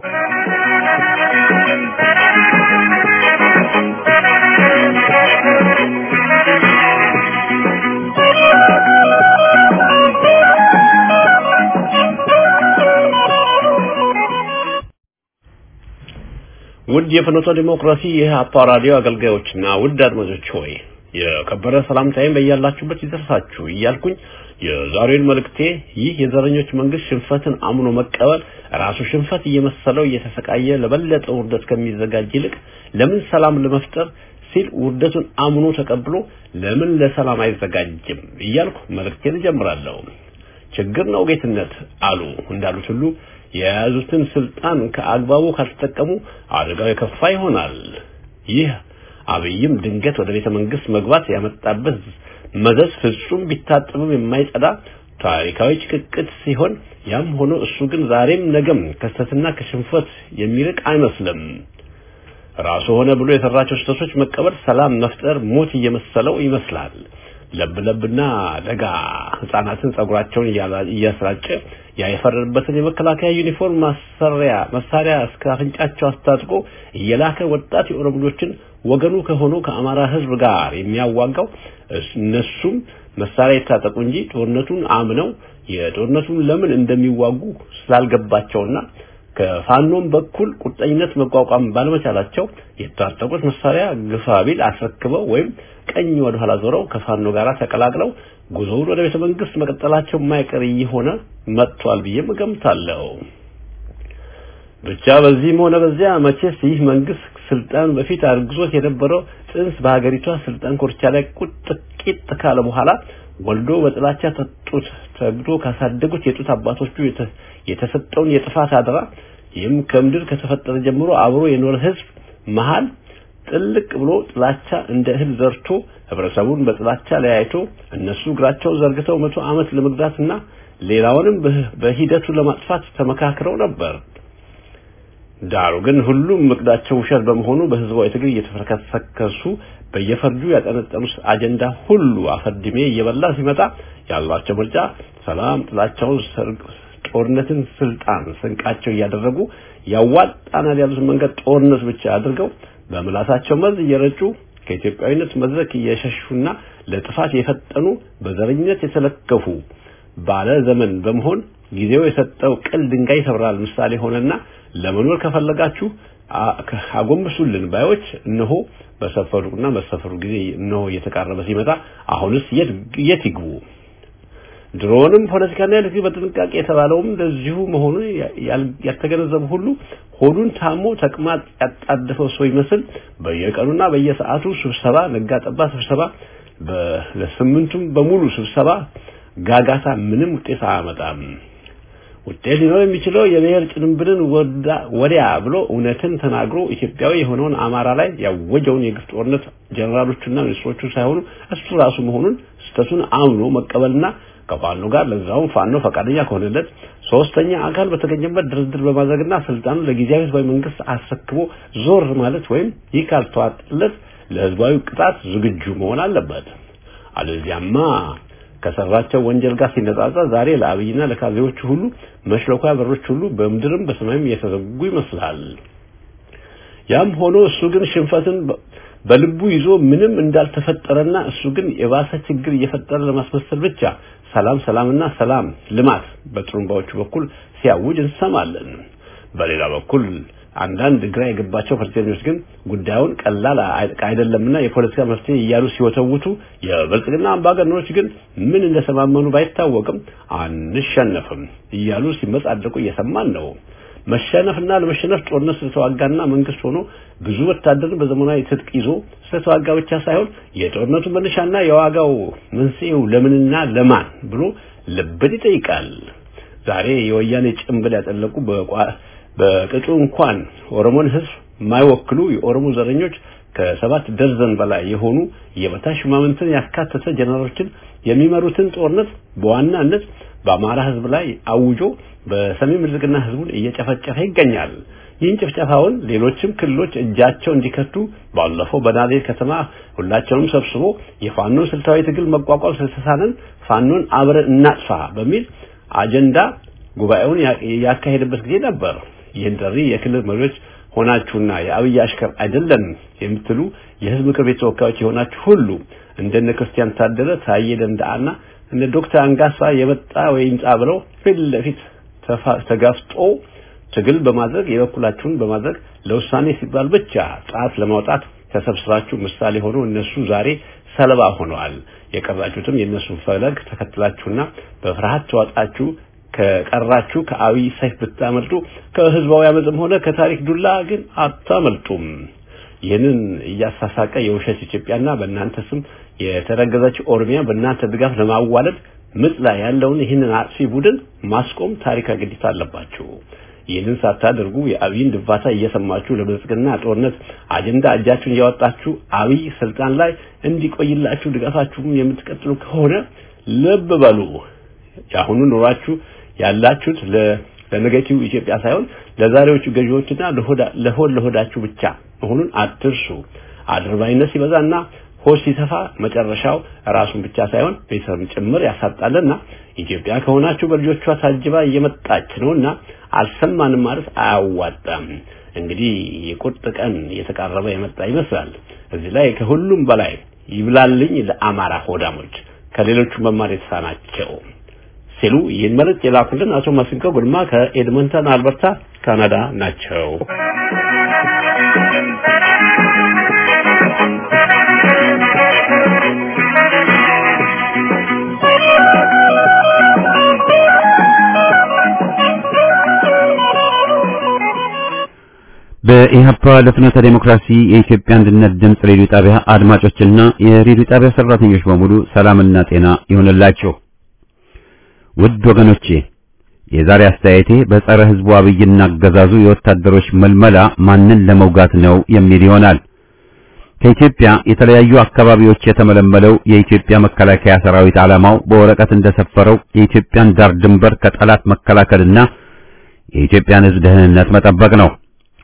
Speaker 5: ውድ የፍኖተ ዲሞክራሲ የኢህአፓ ራዲዮ አገልጋዮችና ውድ አድማጮች ሆይ የከበረ ሰላምታዬን በያላችሁበት ይደርሳችሁ እያልኩኝ የዛሬውን መልእክቴ ይህ የዘረኞች መንግስት ሽንፈትን አምኖ መቀበል ራሱ ሽንፈት እየመሰለው እየተሰቃየ ለበለጠ ውርደት ከሚዘጋጅ ይልቅ ለምን ሰላም ለመፍጠር ሲል ውርደቱን አምኖ ተቀብሎ ለምን ለሰላም አይዘጋጅም እያልኩ መልእክቴን እጀምራለሁ። ችግር ነው ጌትነት አሉ እንዳሉት ሁሉ የያዙትን ስልጣን ከአግባቡ ካልተጠቀሙ አደጋው የከፋ ይሆናል። ይህ አብይም ድንገት ወደ ቤተ መንግስት መግባት ያመጣበት መዘዝ ፍጹም ቢታጠብም የማይጸዳ ታሪካዊ ጭቅቅት ሲሆን ያም ሆኖ እሱ ግን ዛሬም ነገም ከስተትና ከሽንፈት የሚርቅ አይመስልም። ራሱ ሆነ ብሎ የሰራቸው ስህተቶች መቀበል ሰላም መፍጠር ሞት እየመሰለው ይመስላል። ለብ ለብና ደጋ ህፃናትን ጸጉራቸውን እያስራጨ ያ የፈረደበትን የመከላከያ ዩኒፎርም ማሰሪያ መሳሪያ እስከ አፍንጫቸው አስታጥቆ እየላከ ወጣት የኦሮሞዎችን ወገኑ ከሆኑ ከአማራ ህዝብ ጋር የሚያዋጋው እነሱም መሳሪያ የታጠቁ እንጂ ጦርነቱን አምነው የጦርነቱን ለምን እንደሚዋጉ ስላልገባቸውና ከፋኖም በኩል ቁርጠኝነት መቋቋም ባለመቻላቸው የታጠቁት መሳሪያ ግፋቢል አስረክበው ወይም ቀኝ ወደ ኋላ ዞረው ከፋኖ ጋር ተቀላቅለው ጉዞውን ወደ ቤተ መንግስት መቀጠላቸው የማይቀር እየሆነ መጥቷል ብዬ እገምታለሁ። ብቻ በዚህም ሆነ በዚያ መቼስ ይህ መንግስት ስልጣን በፊት አርግዞት የነበረው ጽንስ በሀገሪቷ ስልጣን ኮርቻ ላይ ቁጥ ቂጥ ካለ በኋላ ወልዶ በጥላቻ ተጡት ተግዶ ካሳደጉት የጡት አባቶቹ የተሰጠውን የጥፋት አደራ ይህም ከምድር ከተፈጠረ ጀምሮ አብሮ የኖረ ህዝብ መሃል ጥልቅ ብሎ ጥላቻ እንደ እህል ዘርቶ ህብረተሰቡን በጥላቻ ለያይቶ እነሱ እግራቸው ዘርግተው መቶ ዓመት ለመግዛትና ሌላውንም በሂደቱ ለማጥፋት ተመካክረው ነበር። ዳሩ ግን ሁሉም እቅዳቸው ውሸት በመሆኑ በህዝባዊ ትግል እየተፈረከሰከሱ በየፈርጁ ያጠነጠኑት አጀንዳ ሁሉ አፈርድሜ እየበላ ሲመጣ ያሏቸው ምርጫ ሰላም፣ ጥላቻውን፣ ጦርነትን ስልጣን ስንቃቸው እያደረጉ ያዋጣናል ያሉትን መንገድ ጦርነት ብቻ አድርገው በምላሳቸው መርዝ እየረጩ ከኢትዮጵያዊነት መድረክ እየሸሹና ለጥፋት የፈጠኑ በዘረኝነት የተለከፉ ባለ ዘመን በመሆን ጊዜው የሰጠው ቅል ድንጋይ ይሰብራል ምሳሌ ሆነና ለመኖር ከፈለጋችሁ አጎንብሱልን ባዮች እነሆ በሰፈሩና መሰፈሩ ጊዜ እነሆ እየተቃረበ ሲመጣ አሁንስ የት የት ይግቡ? ድሮንም ፖለቲካና ኤሌክትሪክ በጥንቃቄ የተባለውም እንደዚሁ መሆኑን ያልተገነዘቡ ሁሉ ሆዱን ታሞ ተቅማጥ ያጣደፈው ሰው ይመስል በየቀኑና በየሰዓቱ ስብሰባ ነጋ ጠባ ስብሰባ ለስምንቱም በሙሉ ስብሰባ ጋጋታ ምንም ውጤት አያመጣም። ውጤት ሊኖር የሚችለው የብሔር ጭንብልን ወዲያ ብሎ እውነትን ተናግሮ ኢትዮጵያዊ የሆነውን አማራ ላይ ያወጀውን የግፍ ጦርነት ጀነራሎቹና ሚኒስትሮቹ ሳይሆኑ እሱ ራሱ መሆኑን ስህተቱን አምኖ መቀበልና ከፋኖ ጋር ለዛውም ፋኖ ፈቃደኛ ከሆነለት ሶስተኛ አካል በተገኘበት ድርድር በማድረግና ስልጣኑ ለጊዜያዊ ህዝባዊ መንግስት አስረክቦ ዞር ማለት ወይም ይህ ካልተዋጠለት ለህዝባዊ ቅጣት ዝግጁ መሆን አለበት። አለዚያማ ከሰራቸው ወንጀል ጋር ሲነጻጸር ዛሬ ለአብይና ለካድሬዎቹ ሁሉ መሽለኳ በሮች ሁሉ በምድርም በሰማይም እየተዘጉ ይመስላል። ያም ሆኖ እሱ ግን ሽንፈትን በልቡ ይዞ ምንም እንዳልተፈጠረና እሱ ግን የባሰ ችግር እየፈጠረ ለማስመሰል ብቻ ሰላም ሰላምና ሰላም ልማት በጥሩምባዎቹ በኩል ሲያውጅ እንሰማለን። በሌላ በኩል አንዳንድ ግራ የገባቸው ፖለቲከኞች ግን ጉዳዩን ቀላል አይደለምና የፖለቲካ መፍትሄ እያሉ ሲወተውቱ፣ የብልጽግና አምባገነኖች ግን ምን እንደሰማመኑ ባይታወቅም አንሸነፍም እያሉ ሲመጻደቁ እየሰማን ነው። መሸነፍና ለመሸነፍ ጦርነት ስለተዋጋና መንግስት ሆኖ ብዙ ወታደር በዘመናዊ ትጥቅ ይዞ ስለተዋጋ ብቻ ሳይሆን የጦርነቱ መነሻና የዋጋው መንስኤው ለምንና ለማን ብሎ ልብን ይጠይቃል። ዛሬ የወያኔ ጭንብል ያጠለቁ በቅጡ እንኳን ኦሮሞን ህዝብ የማይወክሉ የኦሮሞ ዘረኞች ከሰባት ደርዘን በላይ የሆኑ የበታች ሹማምንትን ያካተተ ጀነራሎችን የሚመሩትን ጦርነት በዋናነት በአማራ ህዝብ ላይ አውጆ በሰሜን ብልጽግና ህዝቡን እየጨፈጨፈ ይገኛል። ይህን ጭፍጨፋውን ሌሎችም ክልሎች እጃቸው እንዲከቱ ባለፈው በናዝሬት ከተማ ሁላቸውንም ሰብስቦ የፋኖን ስልታዊ ትግል መቋቋም ስለተሳነን ፋኖን አብረን እናጥፋ በሚል አጀንዳ ጉባኤውን ያካሄደበት ጊዜ ነበር። ይህን ጥሪ የክልል መሪዎች ሆናችሁና የአብይ አሽከር አይደለም የምትሉ የህዝብ ምክር ቤት ተወካዮች የሆናችሁ ሁሉ እንደነ ክርስቲያን ታደለ፣ ታዬ ደንደአና እነ ዶክተር አንጋሳ የመጣ ወይ ይምጣ ብለው ፊት ለፊት ተጋፍጦ ትግል በማድረግ የበኩላችሁን በማድረግ ለውሳኔ ሲባል ብቻ ጣት ለማውጣት ተሰብስባችሁ ምሳሌ ሆኖ እነሱ ዛሬ ሰለባ ሆነዋል። የቀራችሁትም የእነሱ ፈለግ ተከትላችሁና በፍርሃት ተዋጣችሁ ከቀራችሁ ከአብይ ሰይፍ ብታመልጡ ከህዝባዊ አመፅም ሆነ ከታሪክ ዱላ ግን አታመልጡም። ይህንን እያሳሳቀ የውሸት ኢትዮጵያና በእናንተ ስም የተረገዘች ኦሮሚያ በእናንተ ድጋፍ ለማዋለድ ምጥ ላይ ያለውን ይህንን አጥፊ ቡድን ማስቆም ታሪካዊ ግዴታ አለባችሁ። ይህንን ሳታደርጉ የአብይን ድንፋታ እየሰማችሁ ለብልጽግና ጦርነት አጀንዳ እጃችሁን እያወጣችሁ አብይ ስልጣን ላይ እንዲቆይላችሁ ድጋፋችሁን የምትቀጥሉ ከሆነ ልብ በሉ። የአሁኑ ኑሯችሁ ያላችሁት ለነገቲቭ ኢትዮጵያ ሳይሆን ለዛሬዎቹ ገዢዎችና ለሆድ ለሆዳችሁ ብቻ መሆኑን አትርሱ። አድርባይነት ሲበዛና ሆድ ሲሰፋ መጨረሻው ራሱን ብቻ ሳይሆን ቤተሰብን ጭምር ያሳጣልና ኢትዮጵያ ከሆናችሁ በልጆቿ ታጅባ እየመጣች ነውና አልሰማንም ማለት አያዋጣም። እንግዲህ የቁርጥ ቀን እየተቃረበ የመጣ ይመስላል። እዚህ ላይ ከሁሉም በላይ ይብላልኝ ለአማራ ሆዳሞች ከሌሎቹ መማር የተሳናቸው ሲሉ ይህን መልእክት የላኩልን አቶ ማሲንቆ ጉልማ ከኤድመንተን አልበርታ ካናዳ ናቸው።
Speaker 1: በኢህአፓ ለፍኖተ ዴሞክራሲ የኢትዮጵያ አንድነት ድምፅ ሬዲዮ ጣቢያ አድማጮችና የሬዲዮ ጣቢያ ሰራተኞች በሙሉ ሰላምና ጤና ይሆንላችሁ። ውድ ወገኖቼ የዛሬ አስተያየቴ በጸረ ህዝቡ አብይና አገዛዙ የወታደሮች መልመላ ማንን ለመውጋት ነው የሚል ይሆናል። ከኢትዮጵያ የተለያዩ አካባቢዎች የተመለመለው የኢትዮጵያ መከላከያ ሰራዊት ዓላማው በወረቀት እንደሰፈረው የኢትዮጵያን ዳር ድንበር ከጠላት መከላከልና የኢትዮጵያን ህዝብ ደህንነት መጠበቅ ነው።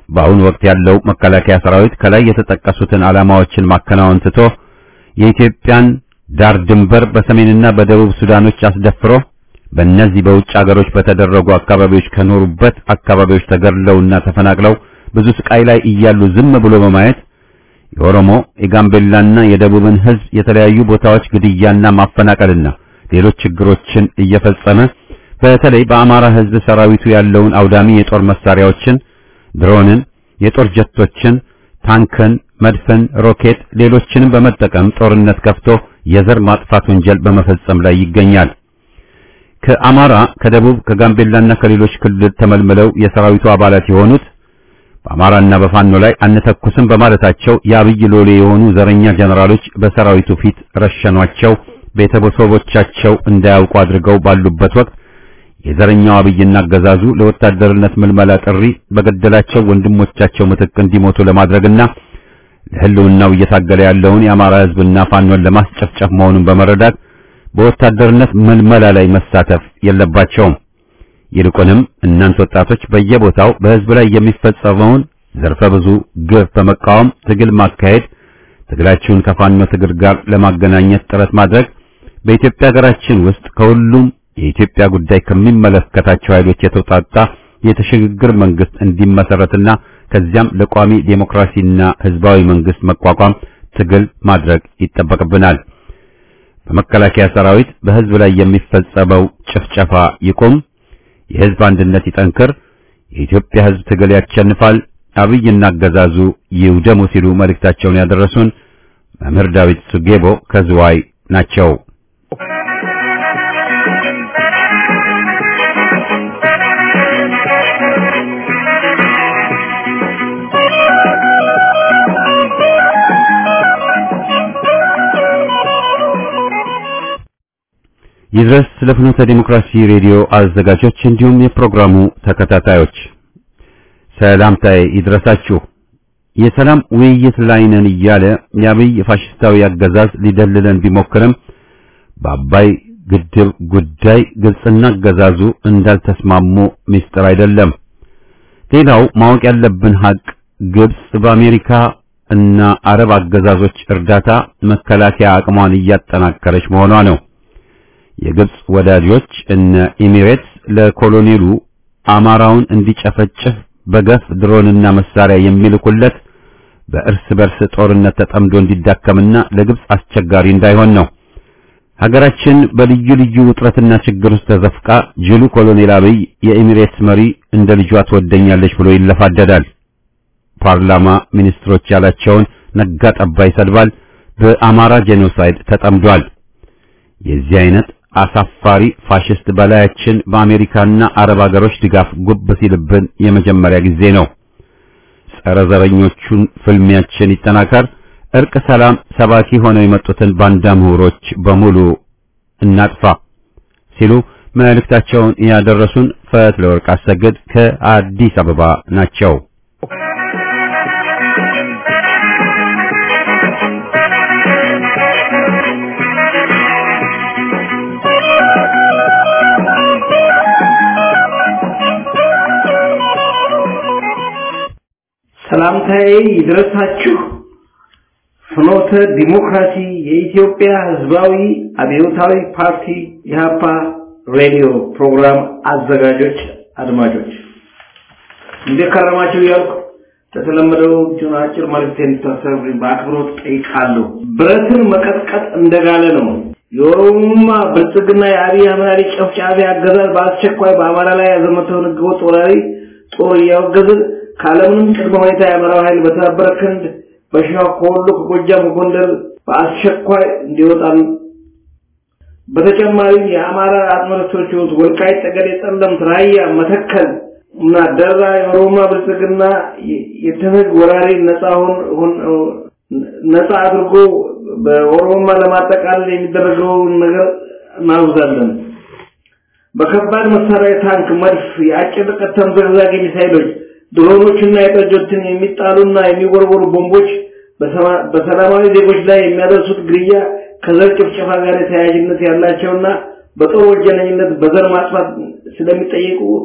Speaker 1: በአሁኑ ወቅት ያለው መከላከያ ሰራዊት ከላይ የተጠቀሱትን ዓላማዎችን ማከናወን ትቶ የኢትዮጵያን ዳር ድንበር በሰሜንና በደቡብ ሱዳኖች አስደፍሮ በእነዚህ በውጭ አገሮች በተደረጉ አካባቢዎች ከኖሩበት አካባቢዎች ተገድለውና ተፈናቅለው ብዙ ስቃይ ላይ እያሉ ዝም ብሎ በማየት የኦሮሞ የጋምቤላና የደቡብን ሕዝብ የተለያዩ ቦታዎች ግድያና ማፈናቀልና ሌሎች ችግሮችን እየፈጸመ በተለይ በአማራ ሕዝብ ሰራዊቱ ያለውን አውዳሚ የጦር መሳሪያዎችን፣ ድሮንን፣ የጦር ጀቶችን፣ ታንክን፣ መድፍን፣ ሮኬት፣ ሌሎችንም በመጠቀም ጦርነት ከፍቶ የዘር ማጥፋት ወንጀል በመፈጸም ላይ ይገኛል። ከአማራ፣ ከደቡብ፣ ከጋምቤላና ከሌሎች ክልል ተመልምለው የሰራዊቱ አባላት የሆኑት በአማራና በፋኖ ላይ አንተኩስም በማለታቸው የአብይ ሎሌ የሆኑ ዘረኛ ጀነራሎች በሰራዊቱ ፊት ረሸኗቸው። ቤተሰቦቻቸው እንዳያውቁ አድርገው ባሉበት ወቅት የዘረኛው አብይና አገዛዙ ለወታደርነት ምልመላ ጥሪ በገደላቸው ወንድሞቻቸው ምትክ እንዲሞቱ ለማድረግና ለሕልውናው እየታገለ ያለውን የአማራ ሕዝብና ፋኖን ለማስጨፍጨፍ መሆኑን በመረዳት በወታደርነት ምልመላ ላይ መሳተፍ የለባቸውም። ይልቁንም እናንተ ወጣቶች በየቦታው በሕዝብ ላይ የሚፈጸመውን ዘርፈ ብዙ ግፍ በመቃወም ትግል ማካሄድ፣ ትግላችሁን ከፋኖ ትግል ጋር ለማገናኘት ጥረት ማድረግ በኢትዮጵያ ሀገራችን ውስጥ ከሁሉም የኢትዮጵያ ጉዳይ ከሚመለከታቸው ኃይሎች የተውጣጣ የሽግግር መንግስት እንዲመሰረትና ከዚያም ለቋሚ ዴሞክራሲና ህዝባዊ መንግስት መቋቋም ትግል ማድረግ ይጠበቅብናል። በመከላከያ ሰራዊት በህዝብ ላይ የሚፈጸመው ጭፍጨፋ ይቁም፣ የህዝብ አንድነት ይጠንክር፣ የኢትዮጵያ ህዝብ ትግል ያሸንፋል፣ አብይና አገዛዙ ይውደሙ ሲሉ መልእክታቸውን ያደረሱን መምህር ዳዊት ሱጌቦ ከዝዋይ ናቸው። ይድረስ ለፍኖተ ዲሞክራሲ ሬዲዮ አዘጋጆች እንዲሁም የፕሮግራሙ ተከታታዮች ሰላምታዬ ይድረሳችሁ። የሰላም ውይይት ላይ ነን እያለ የአብይ ፋሽስታዊ አገዛዝ ሊደልለን ቢሞክርም በአባይ ግድብ ጉዳይ ግብጽና አገዛዙ እንዳልተስማሙ ምስጢር አይደለም። ሌላው ማወቅ ያለብን ሀቅ ግብጽ በአሜሪካ እና አረብ አገዛዞች እርዳታ መከላከያ አቅሟን እያጠናከረች መሆኗ ነው። የግብጽ ወዳጆች እነ ኤሚሬትስ ለኮሎኔሉ አማራውን እንዲጨፈጭፍ በገፍ ድሮንና መሳሪያ የሚልኩለት በእርስ በርስ ጦርነት ተጠምዶ እንዲዳከምና ለግብጽ አስቸጋሪ እንዳይሆን ነው። ሀገራችን በልዩ ልዩ ውጥረትና ችግር ውስጥ ተዘፍቃ ጅሉ ኮሎኔል አብይ የኤሚሬትስ መሪ እንደ ልጇ ትወደኛለች ብሎ ይለፋደዳል። ፓርላማ ሚኒስትሮች ያላቸውን ነጋ ጠባ ይሰድባል። በአማራ ጄኖሳይድ ተጠምዷል። የዚህ አይነት አሳፋሪ ፋሽስት በላያችን በአሜሪካና አረብ ሀገሮች ድጋፍ ጉብ ሲልብን የመጀመሪያ ጊዜ ነው። ጸረ ዘረኞቹን ፍልሚያችን ይጠናከር፣ እርቅ፣ ሰላም ሰባኪ ሆነው የመጡትን ባንዳ ምሁሮች በሙሉ እናጥፋ ሲሉ መልእክታቸውን ያደረሱን ፈትለ ወርቅ አሰግድ ከአዲስ አበባ ናቸው።
Speaker 6: ሰላምታዬ ይድረሳችሁ። ፍኖተ ዲሞክራሲ የኢትዮጵያ ሕዝባዊ አብዮታዊ ፓርቲ ኢህአፓ ሬዲዮ ፕሮግራም አዘጋጆች፣ አድማጮች እንዴት ከረማችሁ እያልኩ ለተለመደው እጁን አጭር መልዕክት እንድታሰሩልኝ በአክብሮት ጠይቃለሁ። ብረትን መቀጥቀጥ እንደጋለ ነው። የኦሮሞማ ብልጽግና የአብይ አህመድ ጨፍጫፊ አገዛዝ በአስቸኳይ በአማራ ላይ ያዘመተውን ህገወጥ ወራሪ ጦር እያወገዝን ካለምንም ቅድመ ሁኔታ የአማራው ኃይል በተባበረ ክንድ በሸዋ ከወሎ ከጎጃም ከጎንደር በአስቸኳይ እንዲወጣን በተጨማሪም የአማራ አጥመረቶች የሆኑት ወልቃይት፣ ጠገዴ፣ ጠለምት፣ ራያ፣ መተከል እና ደራ የኦሮማ ብልጽግና የተነግ ወራሪ ነፃ ሆን ነፃ አድርጎ በኦሮማ ለማጠቃለል የሚደረገውን ነገር እናውዛለን። በከባድ መሳሪያ ታንክ፣ መድፍ፣ የአጭር ርቀት ተምዘግዛጊ ሚሳይሎች ድሮኖችና የጠጆትን የሚጣሉና የሚወረወሩ ቦምቦች በሰላማዊ ዜጎች ላይ የሚያደርሱት ግድያ ከዘር ጭፍጨፋ ጋር ተያያዥነት ያላቸውና በጦር ወንጀለኝነት በዘር ማጥፋት ስለሚጠየቁ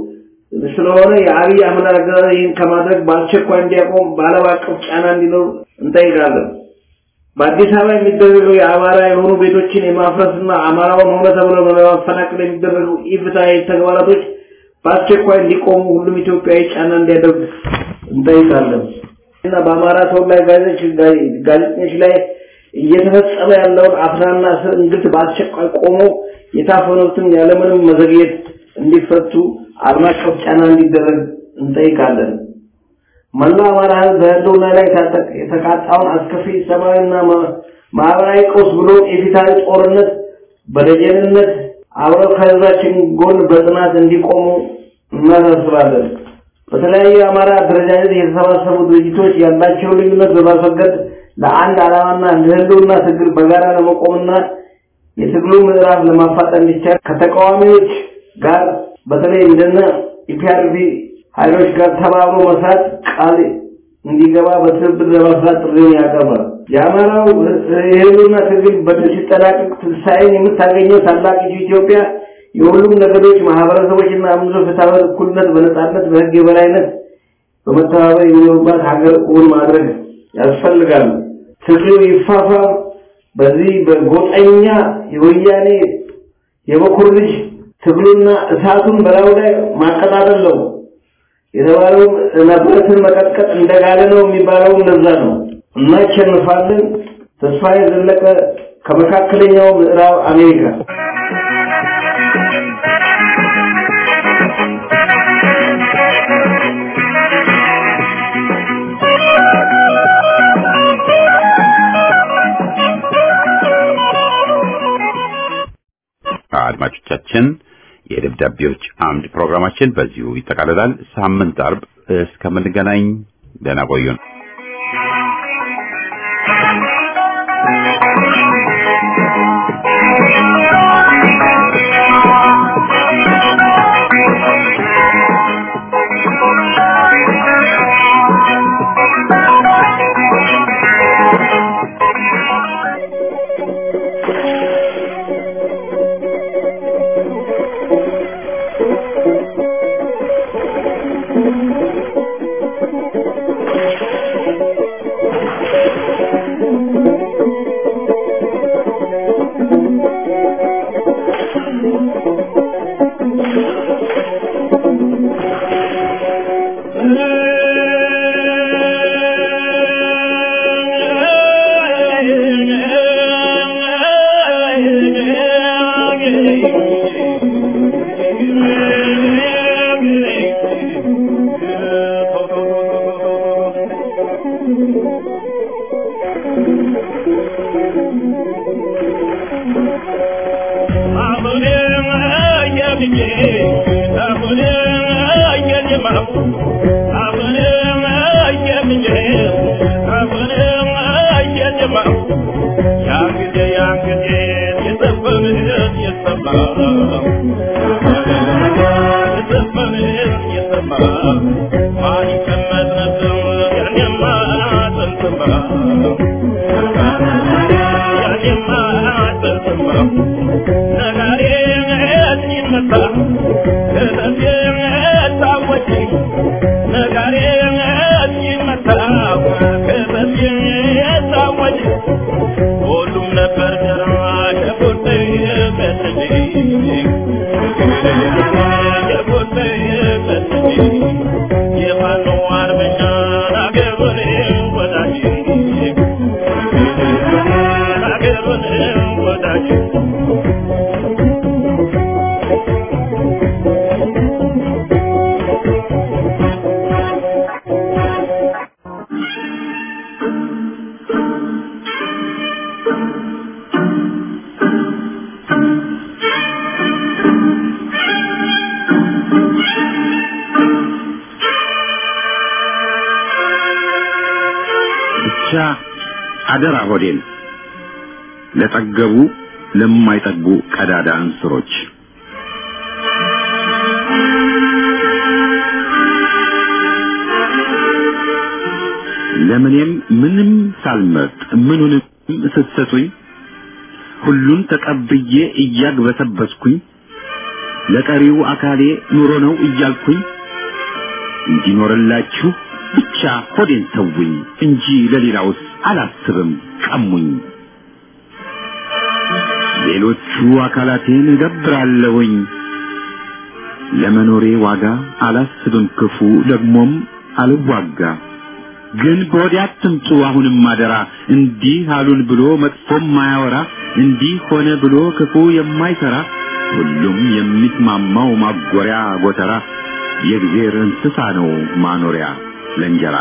Speaker 6: ስለሆነ የአብይ አህመድ አገዛዝ ይህን ከማድረግ በአስቸኳይ እንዲያቆም በዓለም አቀፍ ጫና እንዲኖር እንጠይቃለን። በአዲስ አበባ የሚደረገው የአማራ የሆኑ ቤቶችን የማፍረስና አማራውን ሆነ ተብሎ ለማፈናቀል የሚደረጉ ኢፍትሐዊ ተግባራቶች በአስቸኳይ እንዲቆሙ ሁሉም ኢትዮጵያዊ ጫና እንዲያደርግ እንጠይቃለን እና በአማራ ተወላጅ ጋዜጠኞች ላይ እየተፈጸመ ያለውን አፍናና እስር እንግልት በአስቸኳይ ቆሞ የታፈኑትን ያለምንም መዘግየት እንዲፈቱ ዓለም አቀፍ ጫና እንዲደረግ እንጠይቃለን። መላው አማራ ሕዝብ በህልውና ላይ የተቃጣውን አስከፊ ሰብአዊና ማህበራዊ ቀውስ ብሎ የፊታዊ ጦርነት በደጀንነት አብረው ከህዝባችን ጎን በጽናት እንዲቆሙ እናሳስባለን። በተለያዩ የአማራ አደረጃጀት የተሰባሰቡ ድርጅቶች ያላቸው ልዩነት በማስወገድ ለአንድ ዓላማና ለህልውና ትግል በጋራ ለመቆምና የትግሉ ምዕራፍ ለማፋጠን እንዲቻል ከተቃዋሚዎች ጋር በተለይ እንደነ ኢፒአርፒ ኃይሎች ጋር ተባብሮ መስራት ቃል እንዲገባ በትብብር ለመስራት ጥሪውን ያቀርባል። የአማራው የህልውና ትግል በድል ሲጠናቀቅ ትንሣኤን የምታገኘው ታላቂቱ ኢትዮጵያ የሁሉም ነገዶች ማህበረሰቦችና እምነቶች ፍትሐዊ እኩልነት፣ በነጻነት፣ በህግ የበላይነት በመተባበር የሚኖሩባት ሀገር እውን ማድረግ ያስፈልጋል። ትግሉ ይፋፋም። በዚህ በጎጠኛ የወያኔ የበኩር ልጅ ትግሉና እሳቱን በላዩ ላይ ማቀጣጠል ነው የተባለውም ነበረትን መቀጥቀጥ እንደጋለ ነው የሚባለው ለዛ ነው። እናሸንፋለን። ተስፋዬ ዘለቀ ከመካከለኛው ምዕራብ አሜሪካ
Speaker 3: አድማጮቻችን የደብዳቤዎች አምድ ፕሮግራማችን በዚሁ ይጠቃልላል። ሳምንት አርብ እስከምንገናኝ ደህና ቆዩን።
Speaker 1: ብቻ አደራ ሆዴን ለጠገቡ ለማይጠጉ ቀዳዳ እንስሮች ለምኔም ምንም ሳልመርጥ ምኑንም ስትሰጡኝ ሁሉን ተቀብዬ እያግበሰበስኩኝ ለቀሪው አካሌ ኑሮ ነው እያልኩኝ እንዲኖርላችሁ ብቻ ሆዴን ተውኝ እንጂ ለሌላውስ አላስብም ቀሙኝ። ሌሎቹ አካላቴን እገብራለሁኝ ለመኖሬ ዋጋ አላስብም ክፉ ደግሞም አልዋጋ። ግን በወዴ አትምጡ አሁንም አደራ እንዲህ አሉን ብሎ መጥፎም ማያወራ እንዲህ ሆነ ብሎ ክፉ የማይሰራ ሁሉም የሚስማማው ማጎሪያ ጎተራ የእግዜር እንስሳ ነው ማኖሪያ ለእንጀራ።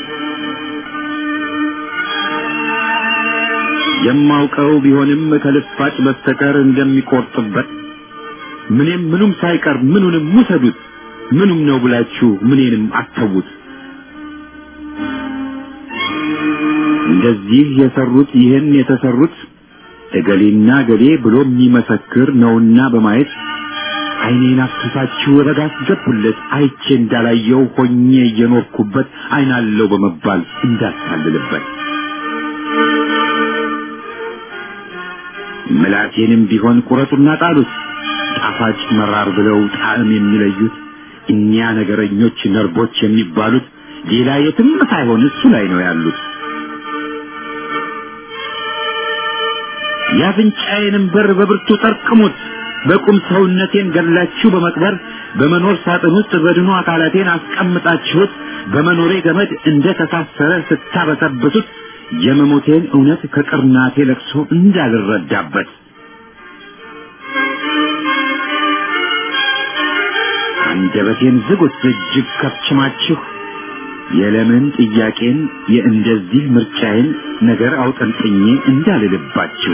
Speaker 1: የማውቀው ቢሆንም ከልፋጭ በስተቀር እንደሚቆርጥበት ምንም ምኑም ሳይቀር ምኑንም ውሰዱት ምኑም ነው ብላችሁ ምኔንም አተዉት። እንደዚህ የሰሩት ይህን የተሰሩት እገሌና እገሌ ብሎ የሚመሰክር ነውና በማየት ዓይኔን አፍስሳችሁ ረጋ አስገቡለት አይቼ እንዳላየው ሆኜ እየኖርኩበት ዓይናለው በመባል እንዳታልልበት ምላቴንም ቢሆን ቁረጡና ጣሉት ጣፋጭ መራር ብለው ጣዕም የሚለዩት እኒያ ነገረኞች ነርቦች የሚባሉት ሌላ የትም ሳይሆን እሱ ላይ ነው ያሉት። የአፍንጫዬንም በር በብርቱ ጠርቅሙት። በቁም ሰውነቴን ገላችሁ በመቅበር በመኖር ሳጥን ውስጥ በድኑ አካላቴን አስቀምጣችሁት በመኖሬ ገመድ እንደ ተሳሰረ ስታበሰብሱት የመሞቴን እውነት ከቅርናቴ ለቅሶ እንዳልረዳበት አንደበቴን ዝጉት እጅግ ከፍችማችሁ የለምን ጥያቄን የእንደዚህ ምርጫዬን ነገር አውጠንጥኜ እንዳልልባችሁ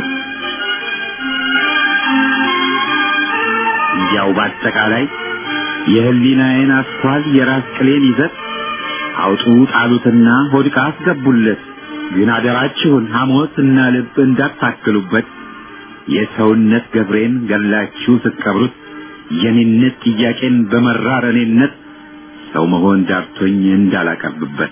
Speaker 1: እንዲያው በአጠቃላይ የህሊናዬን አስኳል የራስ ቅሌን ይዘት አውጡ ጣሉትና ሆድቃ አስገቡለት። ግን አደራችሁን ሐሞት እና ልብ እንዳታክሉበት። የሰውነት ገብሬን ገላችሁ ስትቀብሩት የኔነት ጥያቄን በመራር እኔነት ሰው መሆን ዳርቶኝ እንዳላቀርብበት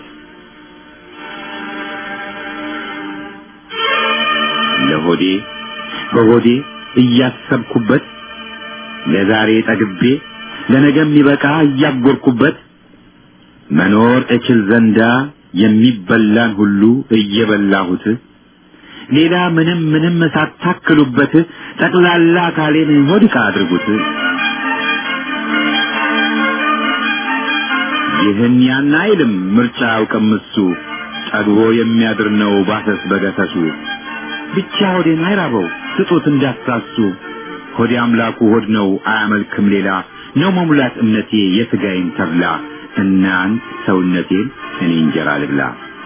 Speaker 1: ለሆዴ በሆዴ እያሰብኩበት ለዛሬ ጠግቤ ለነገ የሚበቃ እያጎርኩበት መኖር እችል ዘንዳ የሚበላን ሁሉ እየበላሁት ሌላ ምንም ምንም ሳታክሉበት ጠቅላላ አካሌን ሆድቃ አድርጉት። ይህን ያን አይልም ምርጫ አያውቅም እሱ ጠግቦ የሚያድር ነው ባሰስ በገሰሱ ብቻ ሆዴን አይራበው ስጡት እንዳትሳሱ ሆዴ አምላኩ ሆድ ነው አያመልክም ሌላ ነው መሙላት እምነቴ የሥጋዬን ተብላ እናንት ሰውነቴን እኔ እንጀራ ልብላ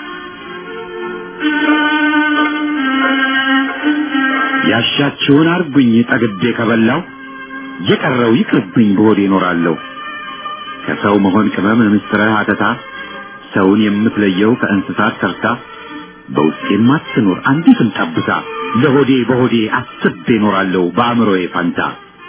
Speaker 1: ያሻችሁን አርጉኝ ጠግቤ ከበላው የቀረው ይቅርብኝ በሆዴ እኖራለሁ ከሰው መሆን ቅመም ምስጥረ አተታ ሰውን የምትለየው ከእንስሳት ተርታ በውስጤም አትኖር አንዲትም ጠብታ ለሆዴ በሆዴ አስቤ እኖራለሁ በአእምሮዬ ፋንታ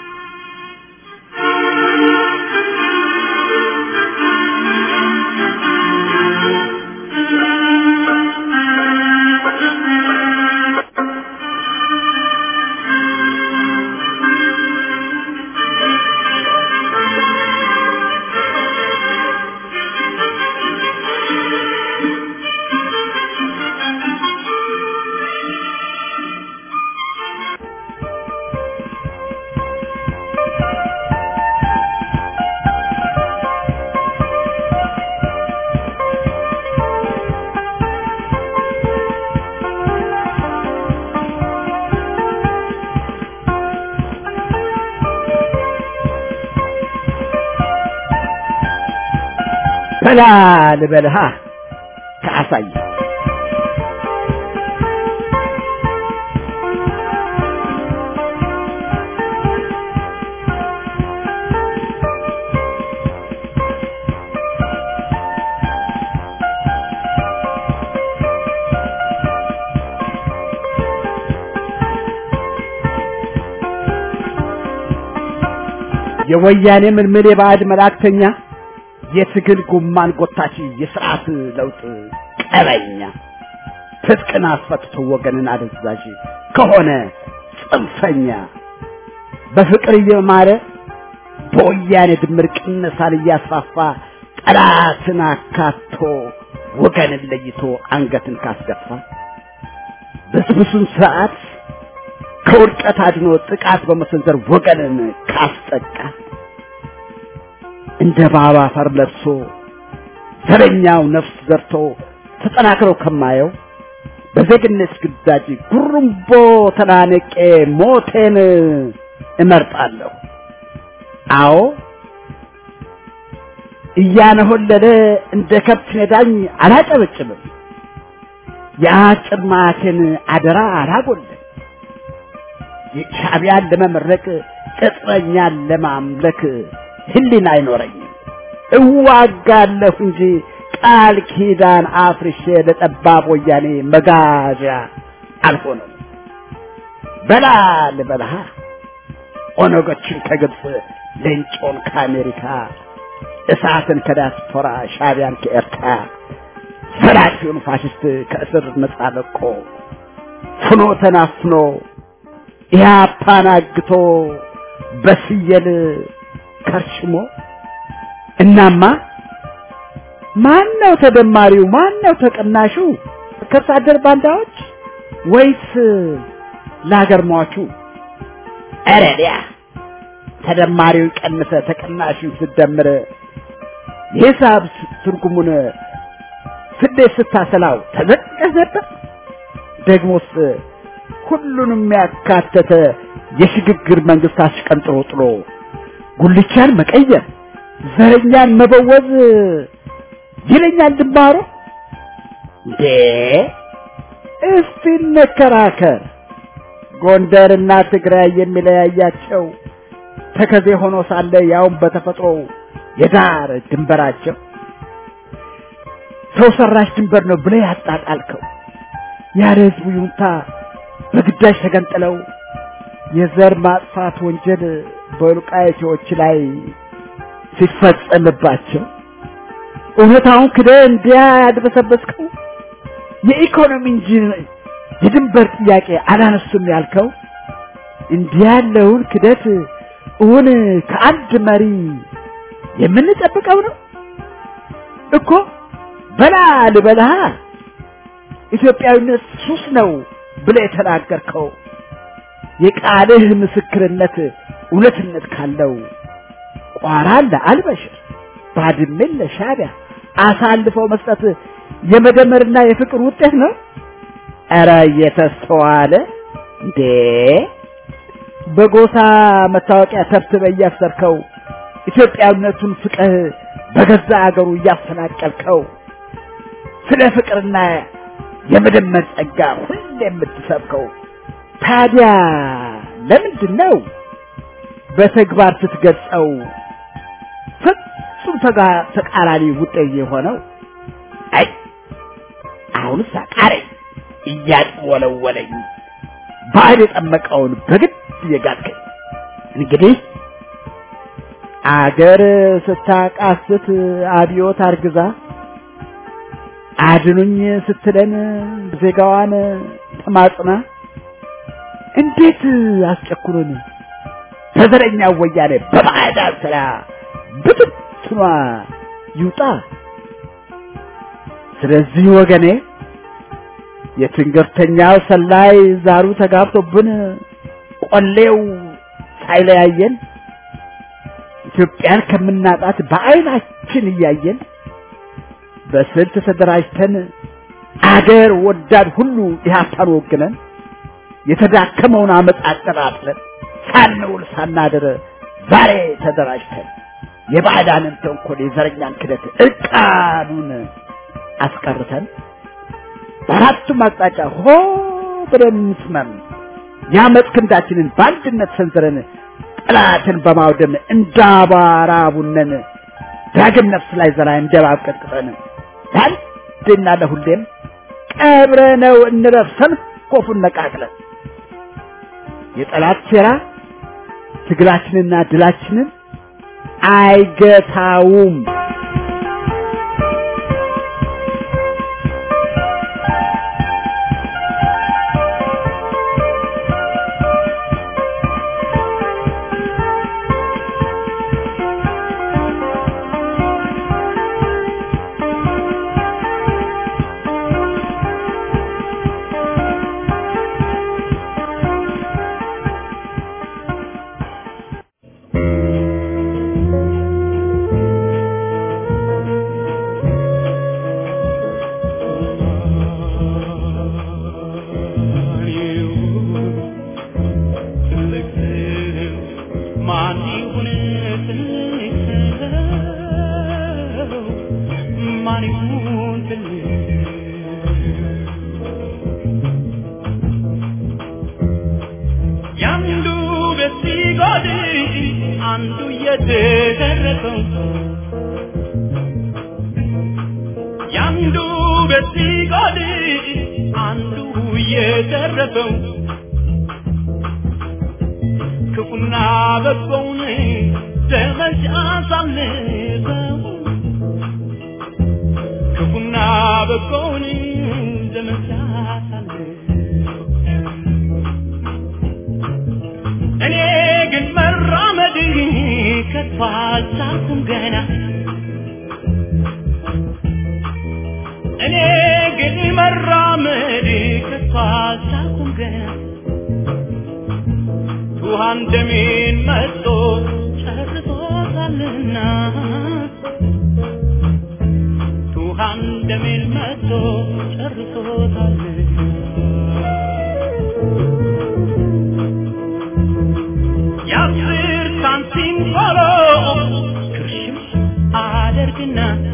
Speaker 7: በላ ልበልሃ ከአሳይ የወያኔ ምልምል የባዕድ መላእክተኛ የትግል ጉማን ጎታች የስርዓት ለውጥ ቀበኛ ትጥቅን አስፈትቶ ወገንን አደዛዥ ከሆነ ጽንፈኛ በፍቅር እየማረ በወያኔ ድምር ቅነሳን እያስፋፋ ጠላትን አካቶ ወገንን ለይቶ አንገትን ካስገፋ ብስብሱን ስርዓት ከውድቀት አድኖ ጥቃት በመሰንዘር ወገንን ካስጠቃ እንደ ባባ አፈር ለብሶ ዘረኛው ነፍስ ዘርቶ ተጠናክረው ከማየው በዜግነት ግዳጅ ጉርምቦ ተናንቄ ሞቴን እመርጣለሁ። አዎ እያነሆለለ እንደ ከብት ነዳኝ አላጨበጭብም። የአጭር ማቴን አደራ አላጎልም። ሻዕቢያን ለመመረቅ ቅጥረኛን ለማምለክ ህሊና አይኖረኝም። እዋጋለሁ እንጂ ቃል ኪዳን አፍርሼ ለጠባብ ወያኔ መጋዣ አልሆነም። በላ ልበልሃ ኦነጎችን ከግብፅ ሌንጮን ከአሜሪካ እሳትን ከዲያስፖራ ሻዕቢያን ከኤርትራ ዘራፊውን ፋሽስት ከእስር ነጻ ለቆ ፍኖ ተናፍኖ ኢህአፓን አግቶ በስየል ከርሽሞ እናማ ማን ነው ተደማሪው? ማን ነው ተቀናሹ? ከርሳ አደር ባንዳዎች ወይስ ለሀገር ሟቹ? ኧረ ዲያ ተደማሪው ቀንሰ ተቀናሹን ስደምር የሂሳብ ትርጉሙን ስሌት ስታሰላው ተዘቅቀህ ነበር። ደግሞስ ሁሉንም ያካተተ የሽግግር መንግስት አሽቀንጥሮ ጥሎ ጉልቻን መቀየር ዘረኛን መበወዝ ይለኛል ድንባሮ። እንዴ እስቲ እንከራከር። ጎንደርና ትግራይ የሚለያያቸው ተከዜ ሆኖ ሳለ ያውም በተፈጥሮ የዳር ድንበራቸው ሰው ሰራሽ ድንበር ነው ብለህ ያጣጣልከው ያለ ህዝቡ ይሁንታ በግዳጅ ተገንጥለው የዘር ማጥፋት ወንጀል በወልቃይቶች ላይ ሲፈጸምባቸው እውነታውን ክደ እንዲያ ያድበሰበስከው የኢኮኖሚ እንጂ የድንበር ጥያቄ አላነሱም ያልከው እንዲህ ያለውን ክደት እውን ከአንድ መሪ የምንጠብቀው ነው እኮ በላ ልበልሃ ኢትዮጵያዊነት ሱስ ነው ብለህ የተናገርከው የቃልህ ምስክርነት እውነትነት ካለው ቋራን ለአልበሽር ባድሜን ለሻዕቢያ አሳልፈው መስጠት የመደመርና የፍቅር ውጤት ነው። ኧረ እየተስተዋለ እንዴ! በጎሳ መታወቂያ ተብትበ እያሰርከው ኢትዮጵያዊነቱን ፍቅህ በገዛ አገሩ እያፈናቀልከው ስለ ፍቅርና የመደመር ጸጋ ሁሌ የምትሰብከው ታዲያ ለምንድን ነው በተግባር ስትገልጸው ፍጹም ተቃራኒ ውጤት የሆነው? አይ አሁንስ አቃረኝ እያጥወለወለኝ ባህል የጠመቀውን በግድ እየጋጥከኝ እንግዲህ አገር ስታቃስት አብዮት አርግዛ አድኑኝ ስትለን ዜጋዋን ተማጽና እንዴት አስጨኩሩን በዘረኛ ወያኔ በባዕዳን ስራ ብትትኗ ይውጣ። ስለዚህ ወገኔ የትንገርተኛው ሰላይ ዛሩ ተጋብቶብን ቆሌው ሳይለያየን ኢትዮጵያን ከምናጣት በዓይናችን እያየን በስልት ተደራጅተን አገር ወዳድ ሁሉ ኢህአፓን ወግነን የተዳከመውን አመፅ አጠራጥለን ሳንውል ሳናድር ዛሬ ተደራጅተን የባዕዳንን ተንኮል የዘረኛን ክደት እርቃኑን አስቀርተን በአራቱም አቅጣጫ ሆ ብለን እንስመም የአመፅ ክንዳችንን በአንድነት ሰንዝረን ጠላትን በማውደም እንዳባራ ቡነን ዳግም ነፍስ ላይ ዘራ እንደባብ ቀጥቅጠን ለአንዴና ለሁሌም ቀብረነው እንረፍ ሰንኮፉን ነቃቅለን የጠላት ሴራ ትግላችንና ድላችንን አይገታውም።
Speaker 8: ሲጎድ አንዱ እየተረፈው ያንዱ ቤት ሲጎድ አንዱ እየተረፈው ክፉና በጎውን ዘመቻ አሳልፈው ክፉና በጎውን ዘመቻ አሳልፈው እኔ ግን መራመድ ከቶ አልቻልኩም ገና እኔ ግን መራመድ ከቶ አልቻልኩም ገና ውሃን ደሜን መጥቶ ጨርሶታልና ውሃን ደሜን መጥቶ ጨርሶታልና የአስር ሳንቲም ቆሎ ክርሽም አደርግና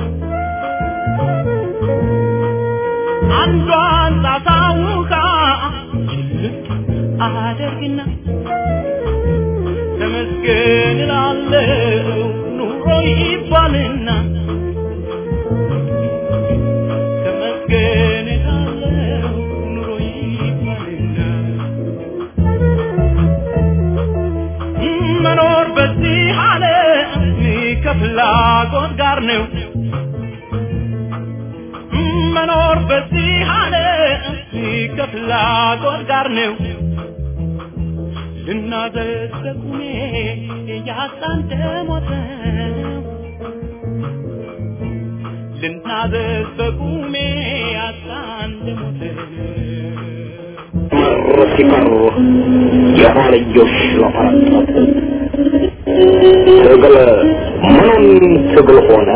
Speaker 8: አንዷን ጣሳ ውሃ ጭልጥ አደርግና ተመስገን እላለሁ ኑሮ ይባልና ተመስገን እላለሁ ኑሮ ይባልና መኖር በዚህ ዓለም ከፍላጎት ጋር ነው መኖር በዚህ ዓለም ከፍላጎት ጋር ነው ልናዘዝ በቁሜ ያጣን ደሞተ ልናዘዝ በቁሜ ያጣን ደሞተ
Speaker 9: መር ሲቀሩ የኋልዮሽ ለፈረጠጥ ትግል ምኑን ትግል ሆነ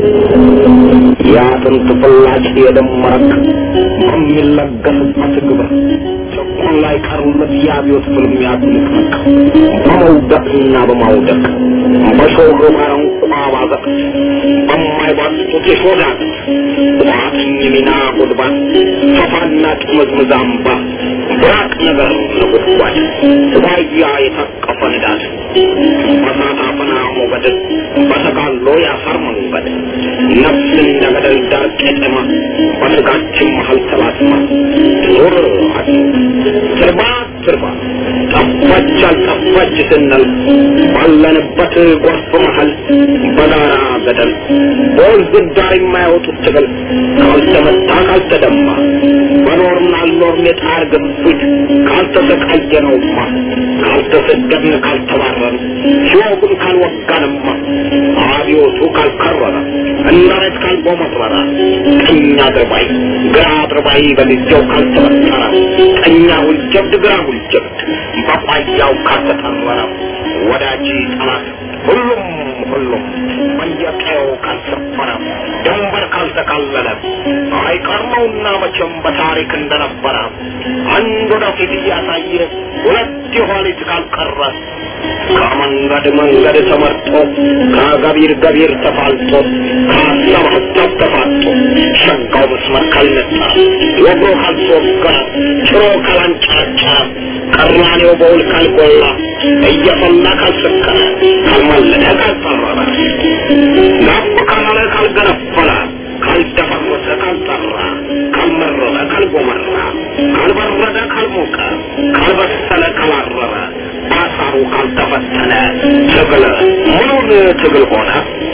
Speaker 9: የአጥንት ፍላጭ የደም መረቅ በሚለገስበት ግብር ጭቁን ላይ ቀሩለት የአብዮት ፍልሚያ ትንቅንቅ በመውደቅና በማውደቅ በሾህ ባረንቋ ባዘቅት በማይባጡት የሾዳት ቋጥኝ ሚና ጉድባት ፈፋና ጥምዝምዝ አምባ ብራቅ ነገር ነጎድጓድ ዋያ የታቀፈ ንዳድ በሳት አፈና ሞገድ በተጋሎ ያሳር መንገድ ነፍስ እንደ ገደል ዳር ቄጠማ በስጋችን መሀል ተላትማ ዞር አድ ትርባ ትርባ ጠፋች አልጠፋች ስንል ባለንበት ጎርፍ መሀል በጋራ ገደል በወንዝ ዳር የማያወጡት ትግል ካልተመታ ካልተደማ በኖርን አልኖርን የጣር ግፊት ካልተሰቃየነውማ ካልተሰደድን ካልተባረን ሲወጉን ካልወጋንማ አብዮቱ ካልከረረ እንዳረት ካልጎመረረ ቀኝ አድርባይ ግራ አድርባይ በጊዜው ካልተበጠረ ቀኛ ውልጀብድ ግራ ውልጀብድ በቋያው ካልተጠረረ ወዳጅ ጠላት ሁሉም ሁሉም በየቀየው ካልሰፈረ ድንበር ካልተካለለ አይቀርመውና መቼም በታሪክ እንደነበረ አንድ ወደፊት እያሳየ ሁለት የኋሊት ካልቀረ ከመንገድ መንገድ ተመርጦ ከገቢር ገቢር ተፋልጦ ከሀሳብ ሀሳብ ተፋጦ ሸጋው መስመር ካልነጠረ ወግሮ ካልተወገረ ጭሮ ካላንጨረጨረ ቀራኔው በውል ካልጎላ እየፈላ ካልሰከረ ካልማለደ ካልጠረረ ጋብ ካላለ ካልገነፈለ ካልደፈረሰ ካልጠራ ካልመረረ ካልጎመራ ካልበረደ ካልሞቀ ካልበሰለ ካላረረ ባሳሩ ካልተፈተነ ትግል ምኑን ትግል ሆነ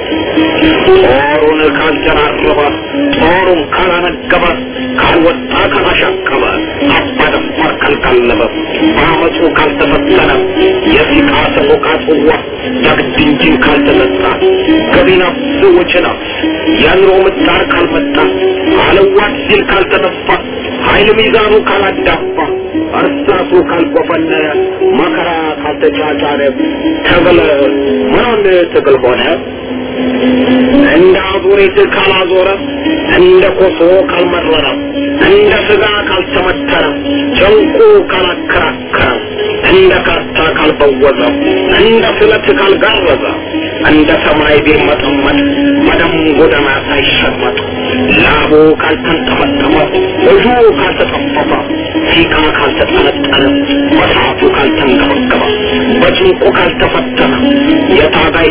Speaker 9: ጦሩን ካልጀራረበ ጦሩን ካላነገበ ካልወጣ ካላሻቀበ አባደፋር ካልቀለበ በአመፁ ካልተፈተነ የሲቃ ሰቆቃ ጽዋ ዳግድ እንጂን ካልተጠጣ ገቢ ነፍስ ውጭ ነፍስ የኑሮ ምጣር ካልመጣ አለዋት ሲል ካልተተፋ ኃይል ሚዛኑ ካላዳፋ እርሳሱ ካልቆፈነነ መከራ ካልተጫጫረ ትግል ምኑን ትግል ሆነ? እንደ አዙሪት ካላዞረ እንደ ኮሶ ካልመረረ እንደ ስጋ ካልተመተረ ጨንቁ ካላከራከረ እንደ ካርታ ካልበወዘ እንደ ስለት ካልጋረዘ እንደ ሰማይ ቢርመጠመጥ በደም ጎዳና ሳይሸመጥ ላቡ ካልተንጠመጠመ እጁ ካልተጠፈፈ ሲቃ ካልተጠነጠነ በሰዓቱ ካልተንገበገበ በጭንቁ ካልተፈ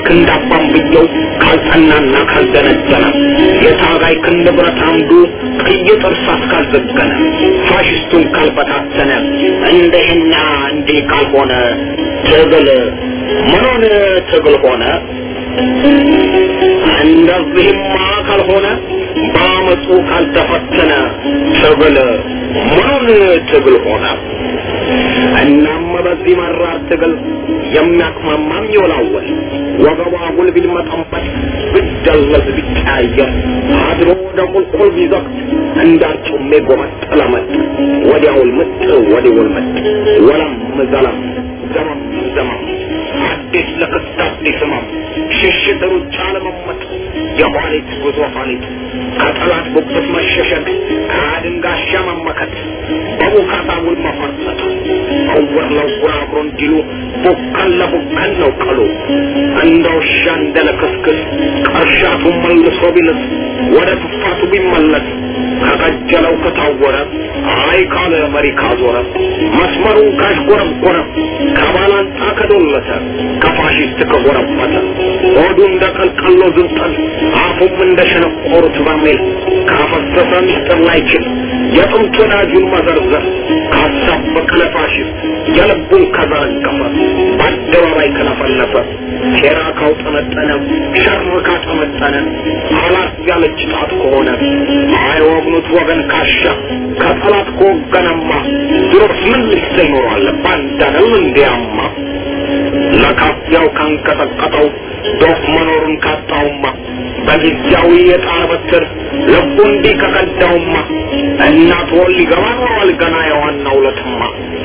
Speaker 9: ክንድ አባንብየው ካልጸናና ካልደነደነ የታጋይ ክንድ ብረት አምዱ ቀይ ጥርሳት ካልዘገነ ፋሽስቱን ካልበታተነ እንደህና እንዲህ ካልሆነ ትግል ምኑን ትግል ሆነ? እንደዚህማ ካልሆነ በአመፁ ካልተፈተነ ትግል ምኑን ትግል ሆነ? እናም በዚህ መራር ትግል የሚያቅማማም ይወላወል ወገቧ ጉል ቢልመጠንበት ብደለዝ ቢቀያየር አድሮ ወደ ቁልቁል ቢዘቅት እንዳርጩሜ ጎመጥ ለመጥ ወዲያውል ምጥ ወዲውል ምጥ ወለም ዘለም ዘመም ዘመም አዲስ ለክስት አዲስ ህመም ሽሽት ሩጫ ለመመጥ የኋሊት ጉዞ ኋሊት ከጠላት ጉብት መሸሸግ ከአድንጋሻ መመከት በቡካታ ውል መፈርጠጥ እውር ለውር አብሮ እንዲሉ ቡከን ለቡከን ነው ቀሉ እንደ ውሻ እንደ ለክስክስ ቀርሻቱ መልሶ ቢልስ ወደ ትፋቱ ቢመለስ ከቀጀለው ከታወረ አይ ካለ መሪ ካዞረ መስመሩን ካሽጎረጎረ ከባላንጣ ከዶለተ ከፋሽስት ከጎረበተ ሆዱ እንደ ቀልቀሎ ዝንጠል አፉም እንደ ሸነቆሩት በርሜል ካፈሰሰ ሚስጥር ላይችል የጥንት ወዳጁን መዘርዘር ካሳበቀ ለፋሽስት የልቡን ከዘረገፈ በአደባባይ ከለፈለፈ ሴራ ካውጠመጠነ ሸር ካጠመጠነ አላት ያለች ጣት ከሆነ አይወግኑት ወገን ካሻ ከጠላት ከወገነማ ድሮስ ምን ልስተ ይኖራል ባንዳነው እንዲያማ ለካፊያው ካንቀጠቀጠው ዶፍ መኖሩን ካጣውማ በጊዜያዊ የጣር በትር ልቡ እንዲህ ከቀዳውማ እናት ወል ሊገባ ኖሯል ገና የዋናው ለትማ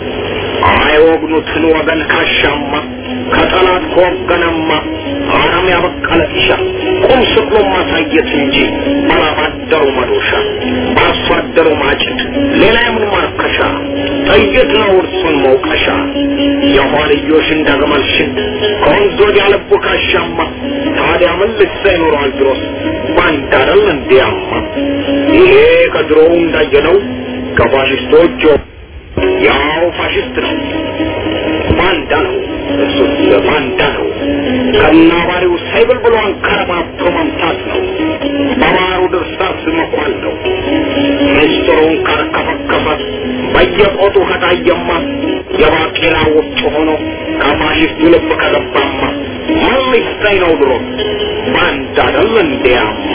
Speaker 9: አይወግኑትን ወገን ካሻማ ከጠላት ከወገነማ አረም ያበቀለ ጢሻ ቁም ስቅሎ ማሳየት እንጂ ባላባደሩ መዶሻ በአርሶ አደሩ ማጭድ ሌላ የምን ማርከሻ ጥይት ነው እርሱን መውቀሻ የኋልዮሽ እንደግመል ሽት ከወንዝ ወዲያ ልቡ ካሻማ ታዲያ ምን ልሳ ይኖረዋል ድሮስ ባንዳ አይደል እንዲያማ ይሄ ከድሮው እንዳየነው ከፋሽስቶች ያው ፋሽስት ነው ባንዳ ነው እሱስ ባንዳ ነው ከናባሪው ሳይብል ብሎ አንከረባብቶ መምታት ነው በባሩ ድርሳስ መኳል ነው ምስጢሩን ካርከፈከፈ በየቆጡ ከታየማ የባቄላ ውጭ ሆኖ ከፋሽስቱ ልብ ከገባማ ምን ሊሰኝ ነው ድሮ ባንዳ አይደል እንዲያማ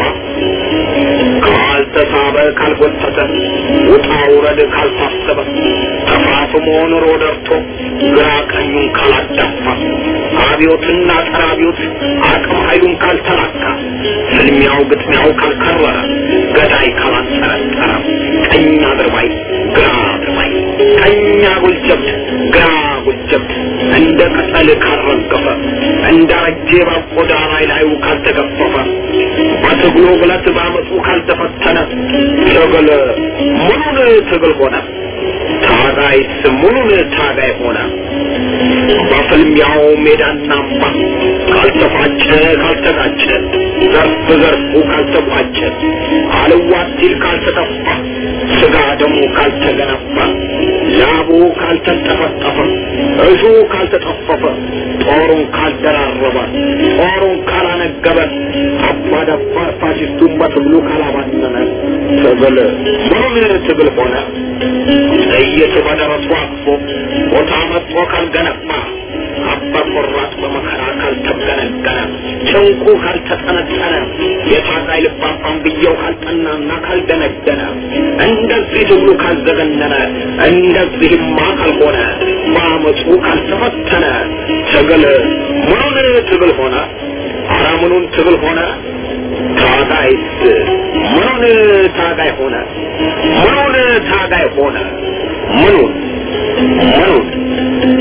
Speaker 9: ካልተሳበ ካልጎተተ ውጣ ውረድ ካልታሰበ ተፋፍሞ ኑሮ ደርቶ ግራ ቀኙን ካላዳፋ አብዮትና ጸረ አብዮት አቅም ኃይሉን ካልተላካ ፍልሚያው ግጥሚያው ካልከረረ ገዳይ ካላንጠረጠረ ቀኝ አድርባይ ግራ አድርባይ ቀኝ አጉል ጀብድ ግራ አጉል ጀብድ እንደ ቅጠል ካልረገፈ እንደ ረጄ ባቆዳ ላይ ላዩ ካልተገፈፈ በትግሉ ብለት ባመፁ ካልተፈተነ ትግል ሙሉን ትግል ሆነ ታጋይስ ሙሉን ታጋይ ሆነ በፍልሚያው ሜዳና አምባ ካልተፋጨ ካልተጋጨ ዘርፍ ዘርፉ ካልተቋጨ አልዋት ሲል ካልተጠፋ ስጋ ደሙ ካልተገነባ ላቡ ካልተንጠፈጠፈ እሹ ካልተጠፈፈ ጦሩን ካልደራረበ ጦሩን ካላነገበ አባዳባ ፋሽስቱን በትግሉ ካላባነነ ትግል ምኑን ትግል ሆነ ጥይት በደረሱ አቅፎ ቦታ መጥቶ ካልገነባ አባ ቆራጥ በመከራ ካልተገነገነ ጭንቁ ካልተጠነጠነ የታጋይ ልባባን ብየው ካልጠናና ካልደነደነ እንደዚህ ትግሉ ካልዘገነነ እንደዚህማ ካልሆነ በአመፁ ካልተፈተነ ትግል ምኑን ትግል ሆነ አረ ምኑን ትግል ሆነ ታጋይስ ምኑን ታጋይ ሆነ ምኑን ታጋይ ሆነ ምኑን ምኑን